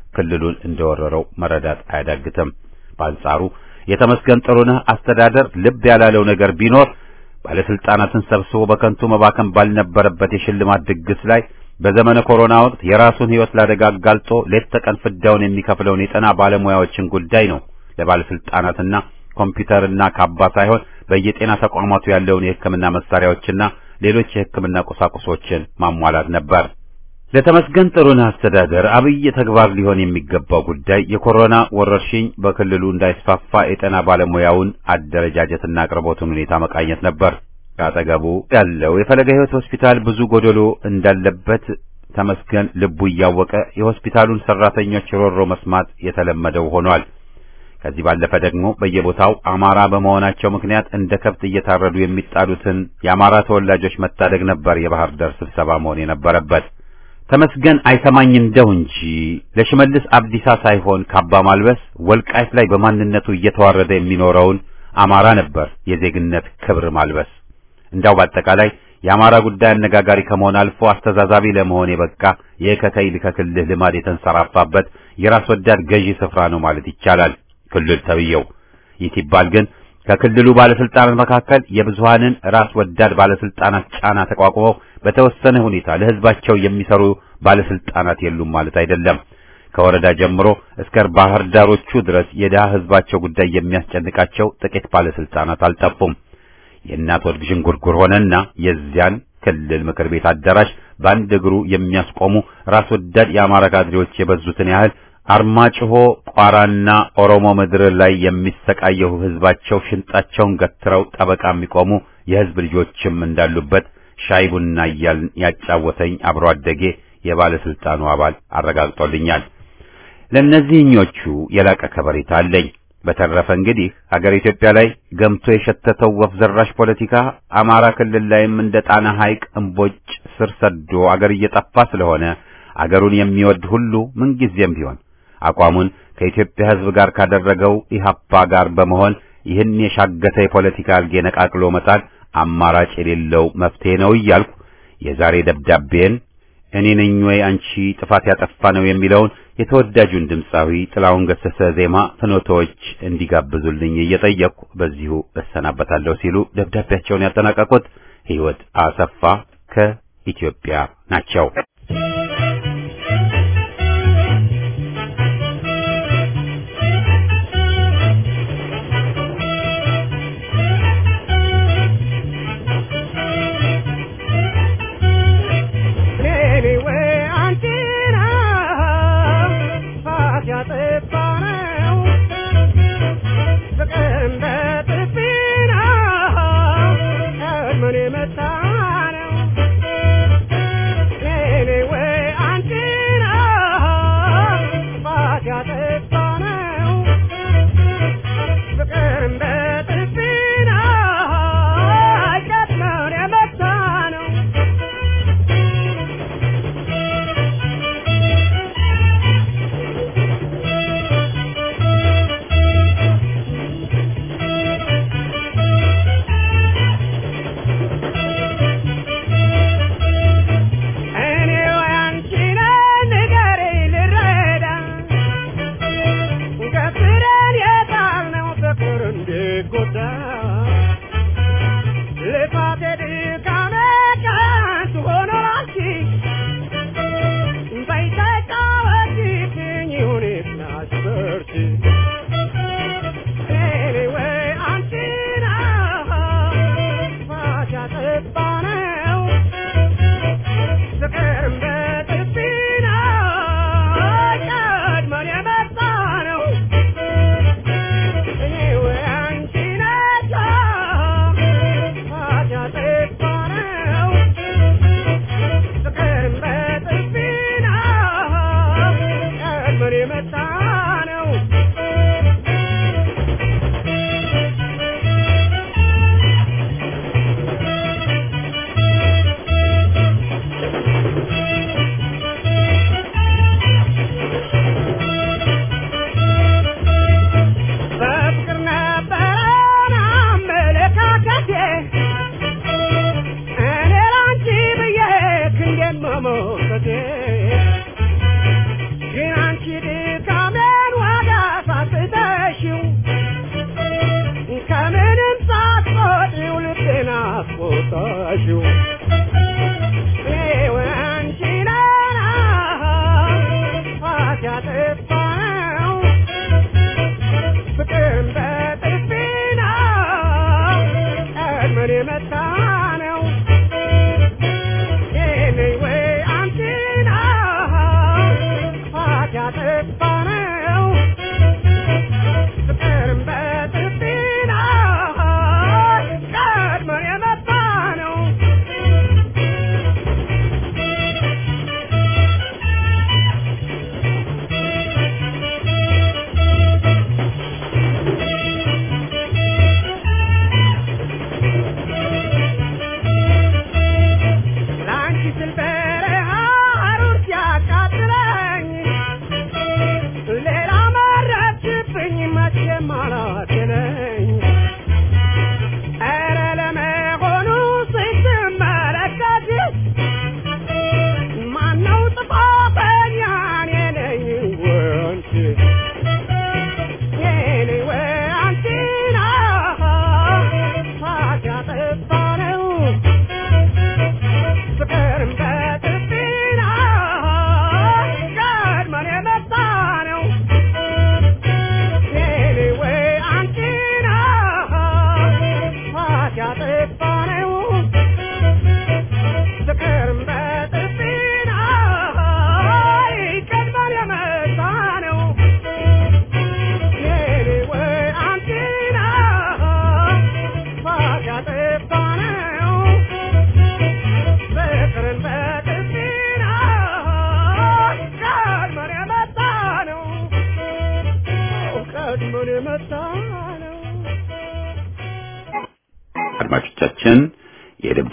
ክልሉን እንደወረረው መረዳት አያዳግትም። በአንጻሩ የተመስገን ጥሩነህ አስተዳደር ልብ ያላለው ነገር ቢኖር ባለስልጣናትን ሰብስቦ በከንቱ መባከን ባልነበረበት የሽልማት ድግስ ላይ በዘመነ ኮሮና ወቅት የራሱን ሕይወት ላደጋ አጋልጦ ሌት ተቀን ፍዳውን የሚከፍለውን የጤና ባለሙያዎችን ጉዳይ ነው ለባለስልጣናትና ኮምፒውተርና ካባ ሳይሆን በየጤና ተቋማቱ ያለውን የሕክምና መሳሪያዎችና ሌሎች የሕክምና ቁሳቁሶችን ማሟላት ነበር። ለተመስገን ጥሩነህ አስተዳደር አብይ ተግባር ሊሆን የሚገባው ጉዳይ የኮሮና ወረርሽኝ በክልሉ እንዳይስፋፋ የጤና ባለሙያውን አደረጃጀትና አቅርቦቱን ሁኔታ መቃኘት ነበር። ከአጠገቡ ያለው የፈለገ ሕይወት ሆስፒታል ብዙ ጎደሎ እንዳለበት ተመስገን ልቡ እያወቀ የሆስፒታሉን ሰራተኞች ሮሮ መስማት የተለመደው ሆኗል። ከዚህ ባለፈ ደግሞ በየቦታው አማራ በመሆናቸው ምክንያት እንደ ከብት እየታረዱ የሚጣሉትን የአማራ ተወላጆች መታደግ ነበር የባህር ዳር ስብሰባ መሆን የነበረበት። ተመስገን አይሰማኝ እንደው እንጂ ለሽመልስ አብዲሳ ሳይሆን ካባ ማልበስ ወልቃይት ላይ በማንነቱ እየተዋረደ የሚኖረውን አማራ ነበር የዜግነት ክብር ማልበስ። እንዳው በአጠቃላይ የአማራ ጉዳይ አነጋጋሪ ከመሆን አልፎ አስተዛዛቢ ለመሆን የበቃ የከከይ ልከክልህ ልማድ የተንሰራፋበት የራስ ወዳድ ገዢ ስፍራ ነው ማለት ይቻላል ክልል ተብየው። ይህ ሲባል ግን ከክልሉ ባለስልጣናት መካከል የብዙሃንን ራስ ወዳድ ባለስልጣናት ጫና ተቋቁመው በተወሰነ ሁኔታ ለህዝባቸው የሚሰሩ ባለስልጣናት የሉም ማለት አይደለም። ከወረዳ ጀምሮ እስከ ባህር ዳሮቹ ድረስ የድሃ ህዝባቸው ጉዳይ የሚያስጨንቃቸው ጥቂት ባለስልጣናት አልጠፉም። የእናት ወድ ዥንጉርጉር ሆነና የዚያን ክልል ምክር ቤት አዳራሽ በአንድ እግሩ የሚያስቆሙ ራስ ወዳድ የአማራ ካድሬዎች የበዙትን ያህል አርማጭሆ፣ ቋራና ኦሮሞ ምድር ላይ የሚሰቃየው ህዝባቸው ሽንጣቸውን ገትረው ጠበቃ የሚቆሙ የህዝብ ልጆችም እንዳሉበት ሻይ ቡና እያልን ያጫወተኝ አብሮ አደጌ የባለስልጣኑ አባል አረጋግጦልኛል። ለእነዚህኞቹ የላቀ ከበሬታ አለኝ። በተረፈ እንግዲህ ሀገር ኢትዮጵያ ላይ ገምቶ የሸተተው ወፍ ዘራሽ ፖለቲካ አማራ ክልል ላይም እንደ ጣና ሐይቅ እምቦጭ ስር ሰዶ አገር እየጠፋ ስለሆነ አገሩን የሚወድ ሁሉ ምንጊዜም ቢሆን አቋሙን ከኢትዮጵያ ህዝብ ጋር ካደረገው ኢህአፓ ጋር በመሆን ይህን የሻገተ የፖለቲካ አልጌ ነቃቅሎ መጣል አማራጭ የሌለው መፍትሄ ነው እያልኩ የዛሬ ደብዳቤን እኔ ነኝ ወይ አንቺ ጥፋት ያጠፋ ነው የሚለውን የተወዳጁን ድምፃዊ ጥላሁን ገሰሰ ዜማ ፍኖቶች እንዲጋብዙልኝ እየጠየቅኩ በዚሁ እሰናበታለሁ ሲሉ ደብዳቤያቸውን ያጠናቀቁት ህይወት አሰፋ ከኢትዮጵያ ናቸው። Anyway,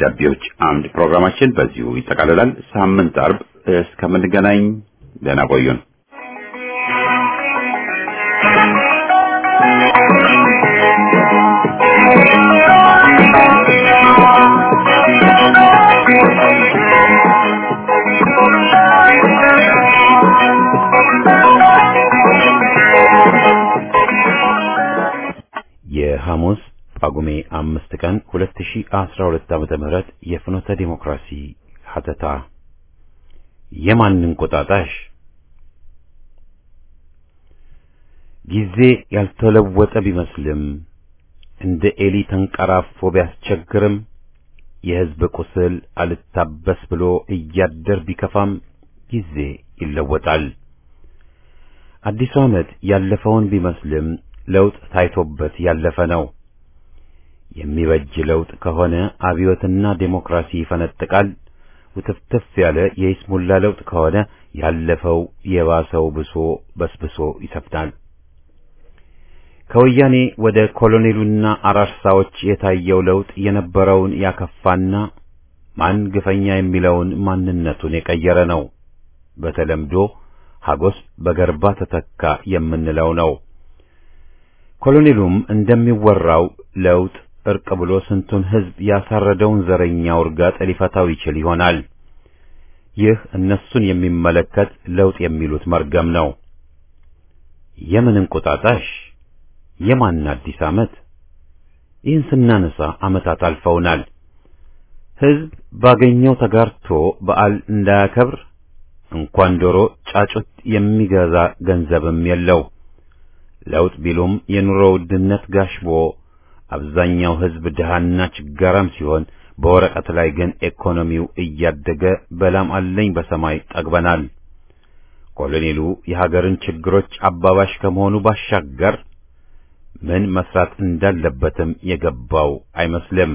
የደብዳቤዎች አምድ ፕሮግራማችን በዚሁ ይጠቃልላል። ሳምንት አርብ እስከምንገናኝ ደህና ቆዩን። የሐሙስ ጳጉሜ አምስት ቀን 2012 ዓመተ ምህረት የፍኖተ ዲሞክራሲ ሀተታ የማንን ቁጣጣሽ ጊዜ ያልተለወጠ ቢመስልም እንደ ኤሊ ተንቀራፎ ቢያስቸግርም የሕዝብ ቁስል አልታበስ ብሎ እያደር ቢከፋም ጊዜ ይለወጣል። አዲሱ ዓመት ያለፈውን ቢመስልም ለውጥ ታይቶበት ያለፈ ነው። የሚበጅ ለውጥ ከሆነ አብዮትና ዴሞክራሲ ይፈነጥቃል። ውትፍትፍ ያለ የይስሙላ ለውጥ ከሆነ ያለፈው የባሰው ብሶ በስብሶ ይሰፍናል። ከወያኔ ወደ ኮሎኔሉና አራርሳዎች የታየው ለውጥ የነበረውን ያከፋና ማን ግፈኛ የሚለውን ማንነቱን የቀየረ ነው። በተለምዶ ሀጎስ በገርባ ተተካ የምንለው ነው። ኮሎኔሉም እንደሚወራው ለውጥ እርቅ ብሎ ስንቱን ሕዝብ ያሳረደውን ዘረኛ ውርጋጥ ሊፈታው ይችል ይሆናል። ይህ እነሱን የሚመለከት ለውጥ የሚሉት መርገም ነው። የምን እንቁጣጣሽ? የማን አዲስ ዓመት? ይህን ስናነሳ ዓመታት አልፈውናል። ሕዝብ ባገኘው ተጋርቶ በዓል እንዳያከብር እንኳን ዶሮ ጫጩት የሚገዛ ገንዘብም የለው። ለውጥ ቢሉም የኑሮ ውድነት ጋሽቦ አብዛኛው ሕዝብ ድሃና ችጋራም ሲሆን በወረቀት ላይ ግን ኢኮኖሚው እያደገ በላም አለኝ በሰማይ ጠግበናል። ኮሎኔሉ የሀገርን ችግሮች አባባሽ ከመሆኑ ባሻገር ምን መስራት እንዳለበትም የገባው አይመስልም።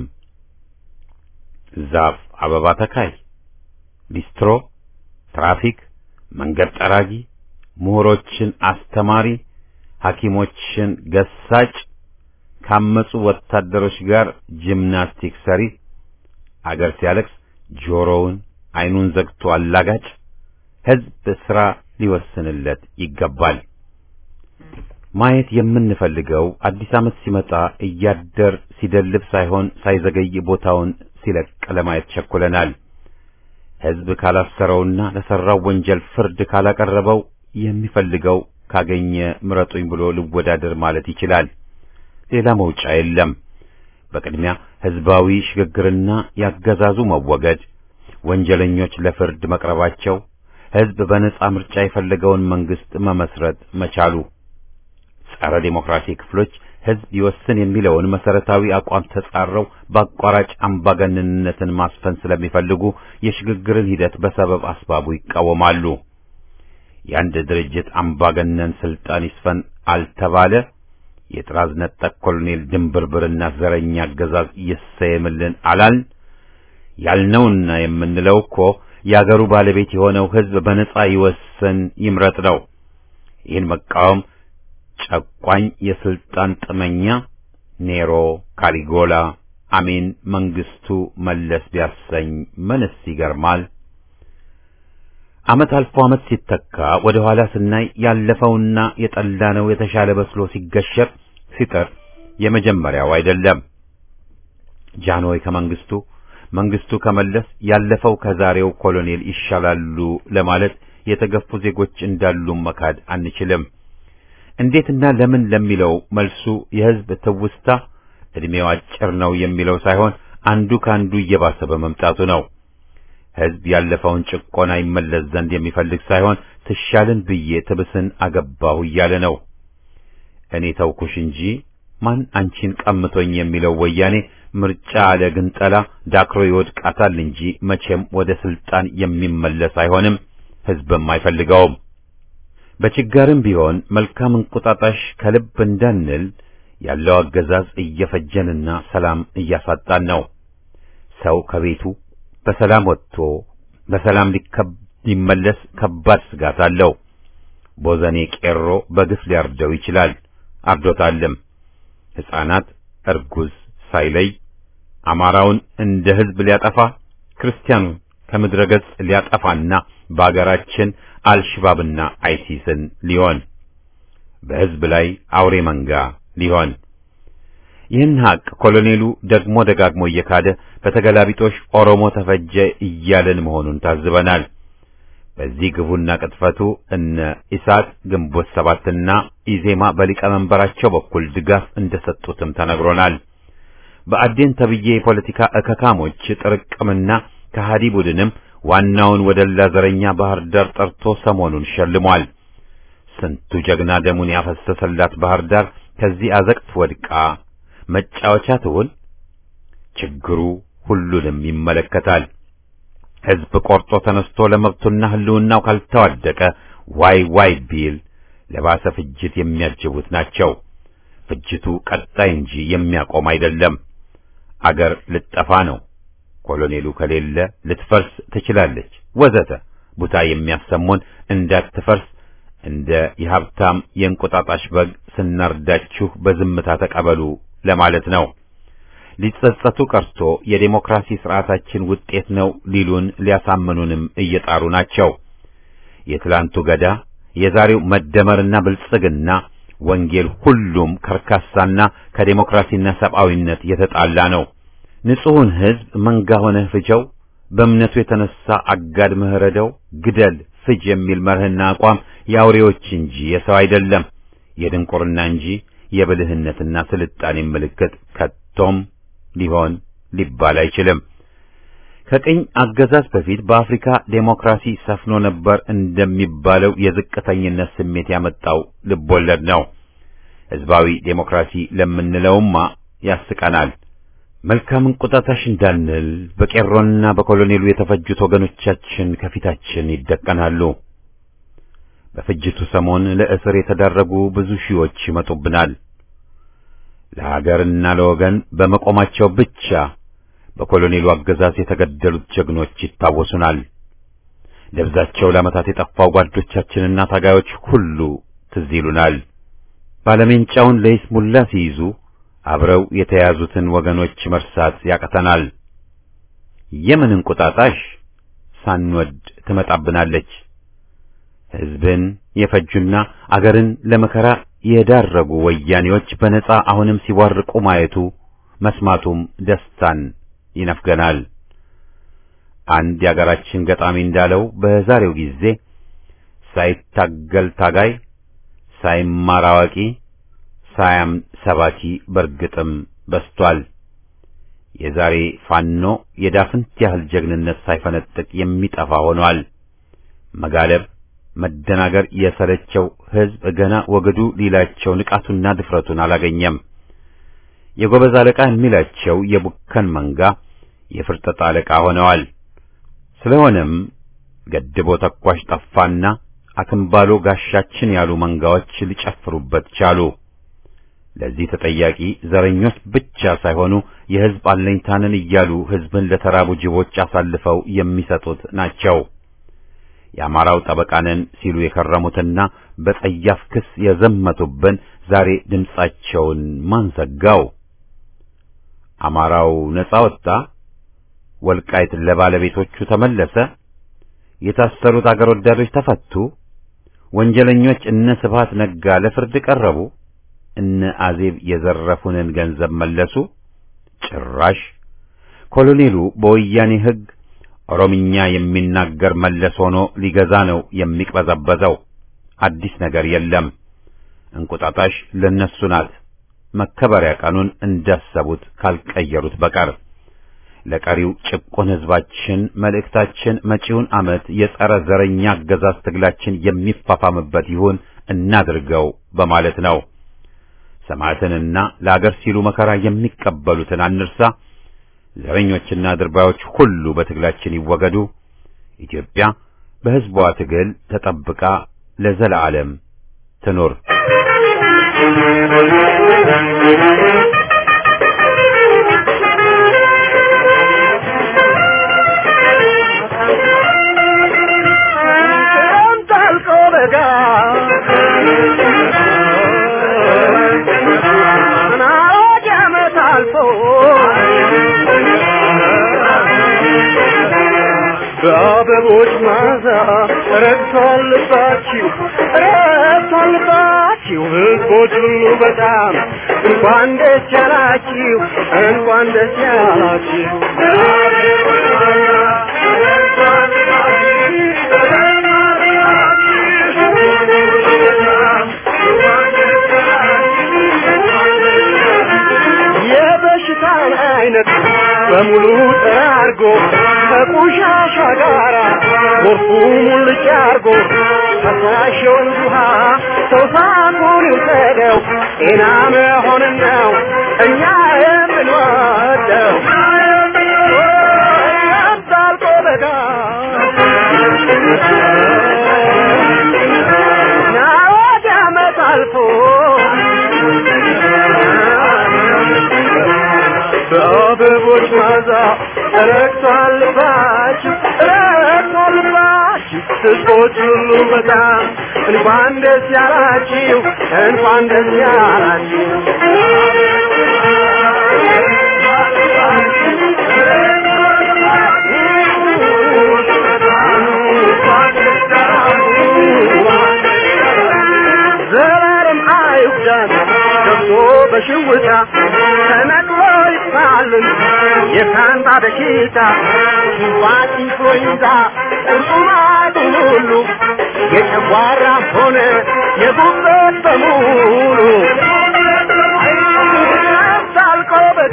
ዛፍ አበባ ተካይ፣ ሊስትሮ፣ ትራፊክ፣ መንገድ ጠራጊ፣ ምሁሮችን አስተማሪ፣ ሐኪሞችን ገሳጭ ካመጹ ወታደሮች ጋር ጂምናስቲክ ሰሪ፣ አገር ሲያለቅስ ጆሮውን አይኑን ዘግቶ አላጋጭ፣ ሕዝብ ሥራ ሊወስንለት ይገባል። ማየት የምንፈልገው አዲስ ዓመት ሲመጣ እያደር ሲደልብ ሳይሆን ሳይዘገይ ቦታውን ሲለቅ ለማየት ቸኩለናል። ሕዝብ ካላሰረውና ለሠራው ወንጀል ፍርድ ካላቀረበው የሚፈልገው ካገኘ ምረጡኝ ብሎ ልወዳደር ማለት ይችላል። ሌላ መውጫ የለም። በቅድሚያ ሕዝባዊ ሽግግርና ያገዛዙ መወገድ፣ ወንጀለኞች ለፍርድ መቅረባቸው፣ ሕዝብ በነጻ ምርጫ የፈለገውን መንግስት መመስረት መቻሉ፣ ጸረ ዴሞክራሲ ክፍሎች ሕዝብ ይወስን የሚለውን መሰረታዊ አቋም ተጻረው በአቋራጭ አምባገነንነትን ማስፈን ስለሚፈልጉ የሽግግርን ሂደት በሰበብ አስባቡ ይቃወማሉ። የአንድ ድርጅት አምባገነን ስልጣን ይስፈን አልተባለ የጥራዝ ነጠቅ ኮሎኔል ድንብርብርና ዘረኛ አገዛዝ ይሰየምልን አላል ያልነውና የምንለው እኮ የአገሩ ባለቤት የሆነው ሕዝብ በነጻ ይወስን ይምረጥ ነው። ይህን መቃወም ጨቋኝ የስልጣን ጥመኛ ኔሮ፣ ካሊጎላ፣ አሜን፣ መንግስቱ፣ መለስ ቢያሰኝ ምንስ ይገርማል? ዓመት አልፎ ዓመት ሲተካ ወደ ኋላ ስናይ ያለፈውና የጠላነው የተሻለ በስሎ ሲገሸር ሲጥር የመጀመሪያው አይደለም። ጃንሆይ ከመንግስቱ፣ መንግስቱ ከመለስ፣ ያለፈው ከዛሬው ኮሎኔል ይሻላሉ ለማለት የተገፉ ዜጎች እንዳሉ መካድ አንችልም። እንዴትና ለምን ለሚለው መልሱ የሕዝብ ትውስታ ዕድሜው አጭር ነው የሚለው ሳይሆን አንዱ ካንዱ እየባሰ በመምጣቱ ነው። ሕዝብ ያለፈውን ጭቆና ይመለስ ዘንድ የሚፈልግ ሳይሆን ትሻልን ብዬ ትብስን አገባሁ እያለ ነው። እኔ ተውኩሽ እንጂ ማን አንቺን ቀምቶኝ የሚለው ወያኔ ምርጫ አለ ግንጠላ ዳክሮ ይወድቃታል እንጂ መቼም ወደ ስልጣን የሚመለስ አይሆንም። ሕዝብም አይፈልገውም። በችጋርም ቢሆን መልካም እንቁጣጣሽ ከልብ እንዳንል ያለው አገዛዝ እየፈጀንና ሰላም እያሳጣን ነው። ሰው ከቤቱ በሰላም ወጥቶ በሰላም ሊመለስ ከባድ ስጋት አለው። ቦዘኔ ቄሮ በግፍ ሊያርደው ይችላል፣ አርዶታልም። ሕፃናት፣ እርጉዝ ሳይለይ አማራውን እንደ ህዝብ ሊያጠፋ ክርስቲያኑን ከምድረ ገጽ ሊያጠፋና በአገራችን አልሽባብና አይሲስን ሊሆን በህዝብ ላይ አውሬ መንጋ ሊሆን ይህን ሀቅ ኮሎኔሉ ደግሞ ደጋግሞ እየካደ በተገላቢጦሽ ኦሮሞ ተፈጀ እያለን መሆኑን ታዝበናል። በዚህ ግፉና ቅጥፈቱ እነ ኢሳት ግንቦት ሰባትና ኢዜማ በሊቀመንበራቸው በኩል ድጋፍ እንደሰጡትም ተነግሮናል። በአዴን ተብዬ የፖለቲካ እከካሞች ጥርቅምና ከሃዲ ቡድንም ዋናውን ወደላ ዘረኛ ባህር ዳር ጠርቶ ሰሞኑን ሸልሟል። ስንቱ ጀግና ደሙን ያፈሰሰላት ባህር ዳር ከዚህ አዘቅት ወድቃ መጫወቻ ትሁን? ችግሩ ሁሉንም ይመለከታል። ህዝብ ቆርጦ ተነስቶ ለመብቱና ህልውናው ካልተዋደቀ ዋይ ዋይ ቢል ለባሰ ፍጅት የሚያጅቡት ናቸው። ፍጅቱ ቀጣይ እንጂ የሚያቆም አይደለም። አገር ልጠፋ ነው፣ ኮሎኔሉ ከሌለ ልትፈርስ ትችላለች፣ ወዘተ ቡታ የሚያሰሙን እንዳትፈርስ እንደ የሀብታም የእንቁጣጣሽ በግ ስናርዳችሁ በዝምታ ተቀበሉ ለማለት ነው። ሊጸጸቱ ቀርቶ የዴሞክራሲ ስርዓታችን ውጤት ነው ሊሉን ሊያሳምኑንም እየጣሩ ናቸው። የትላንቱ ገዳ የዛሬው መደመርና ብልጽግና ወንጌል ሁሉም ከርካሳና ከዴሞክራሲና ሰብአዊነት የተጣላ ነው። ንጹሑን ህዝብ መንጋ ሆነህ ፍጀው፣ በእምነቱ የተነሳ አጋድ ምህረደው፣ ግደል፣ ፍጅ የሚል መርህና አቋም የአውሬዎች እንጂ የሰው አይደለም፣ የድንቁርና እንጂ የብልህነትና ስልጣኔ ምልክት ከቶም ሊሆን ሊባል አይችልም። ከቅኝ አገዛዝ በፊት በአፍሪካ ዴሞክራሲ ሰፍኖ ነበር እንደሚባለው የዝቅተኝነት ስሜት ያመጣው ልቦለድ ነው። ህዝባዊ ዴሞክራሲ ለምንለውማ ያስቀናል። መልካም እንቁጣጣሽ እንዳንል በቄሮና በኮሎኔሉ የተፈጁት ወገኖቻችን ከፊታችን ይደቀናሉ። በፍጅቱ ሰሞን ለእስር የተዳረጉ ብዙ ሺዎች ይመጡብናል። ለሀገርና ለወገን በመቆማቸው ብቻ በኮሎኔሉ አገዛዝ የተገደሉት ጀግኖች ይታወሱናል። ደብዛቸው ለዓመታት የጠፋው ጓዶቻችንና ታጋዮች ሁሉ ትዝ ይሉናል። ባለሜንጫውን ለይስሙላ ሲይዙ አብረው የተያዙትን ወገኖች መርሳት ያቅተናል። የምን እንቁጣጣሽ ሳንወድ ትመጣብናለች። ሕዝብን የፈጁና አገርን ለመከራ የዳረጉ ወያኔዎች በነጻ አሁንም ሲቧርቁ ማየቱ መስማቱም ደስታን ይነፍገናል። አንድ የአገራችን ገጣሚ እንዳለው በዛሬው ጊዜ ሳይታገል ታጋይ፣ ሳይማር አዋቂ፣ ሳያም ሰባኪ በርግጥም በስቷል። የዛሬ ፋኖ የዳፍንት ያህል ጀግንነት ሳይፈነጥቅ የሚጠፋ ሆኗል። መጋለብ መደናገር የሰለቸው ሕዝብ ገና ወገዱ ሊላቸው ንቃቱና ድፍረቱን አላገኘም። የጎበዝ አለቃ የሚላቸው የቡከን መንጋ የፍርጠጣ አለቃ ሆነዋል። ስለሆነም ገድቦ ተኳሽ ጠፋና አክምባሎ ጋሻችን ያሉ መንጋዎች ሊጨፍሩበት ቻሉ። ለዚህ ተጠያቂ ዘረኞች ብቻ ሳይሆኑ የሕዝብ አለኝታንን እያሉ ሕዝብን ለተራቡ ጅቦች አሳልፈው የሚሰጡት ናቸው። የአማራው ጠበቃንን ሲሉ የከረሙትና በጸያፍ ክስ የዘመቱብን ዛሬ ድምጻቸውን ማን ዘጋው? አማራው ነጻ ወጣ፣ ወልቃይት ለባለቤቶቹ ተመለሰ፣ የታሰሩት አገር ወዳዶች ተፈቱ፣ ወንጀለኞች እነ ስብሃት ነጋ ለፍርድ ቀረቡ፣ እነ አዜብ የዘረፉንን ገንዘብ መለሱ። ጭራሽ ኮሎኔሉ በወያኔ ሕግ ኦሮምኛ የሚናገር መለስ ሆኖ ሊገዛ ነው የሚቅበዘበዘው። አዲስ ነገር የለም። እንቁጣጣሽ ለነሱ ናት። መከበሪያ ቀኑን እንዳሰቡት ካልቀየሩት በቀር ለቀሪው ጭቁን ሕዝባችን መልእክታችን መጪውን ዓመት የጸረ ዘረኛ አገዛዝ ትግላችን የሚፋፋምበት ይሁን እናድርገው በማለት ነው። ሰማዕትንና ለአገር ሲሉ መከራ የሚቀበሉትን አንርሳ። ዘረኞችና ድርባዮች ሁሉ በትግላችን ይወገዱ። ኢትዮጵያ በሕዝቧ ትግል ተጠብቃ ለዘለዓለም ትኑር። አልፎ በአበቦች ማዛ ረግቷል ልባችሁ ረግቷል ልባችሁ ህዝቦች ሁሉ በጣም እንኳን ደስ ያላችሁ እንኳን ደስ ያላችሁ የበሽታን አይነት በሙሉ ጠራርጎ ከቆሻሻ ጋራ ጎርፉ ሙልጭ አርጎ ፈሳሽውን ውሃ ሰው ሳቁን ይውሰደው ጤና መሆንን ነው እኛ የምንወደው ያብዛልቆ በጋ ናወድ ዓመት አልፎ በአበቦች ማዛ ረግቷል ልባችሁ ረግቷል ልባችሁ ህዝቦች ሁሉ በጣም እንኳን ደስ ያላችሁ እንኳን ደስ ያላችሁ ዘላለም አይጉዳን ገብቶ በሽውታ ተነቅሎ ይጥፋልን የካንታ በሽታ ሽንፋት ኢንፍሉዌንዛ ቁርጡማቱ ሁሉ የጨጓራ ሆነ የጉበት በሙሉ ታልቆ በጋ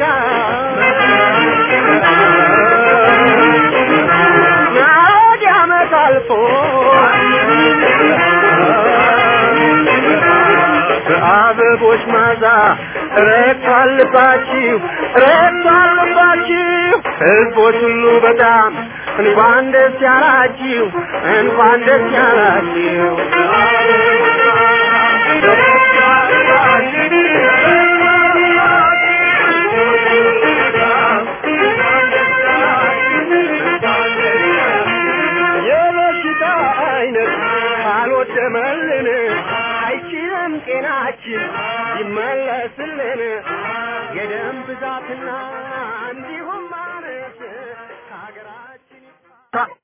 ናወድ ዓመት አልፎ በአበቦች ማዛ ረግቷል ልባችሁ ረግቷል ልባችሁ ህዝቦች ሁሉ በጣም እንኳን ደስ ያላችሁ እንኳን ደስ ያላችሁ የበሽታ አይነት ካልወደመልን አይችልም ጤናችን ይመለስልን የደም ብዛትና እንዲሁም ማነስ ከሀገራችን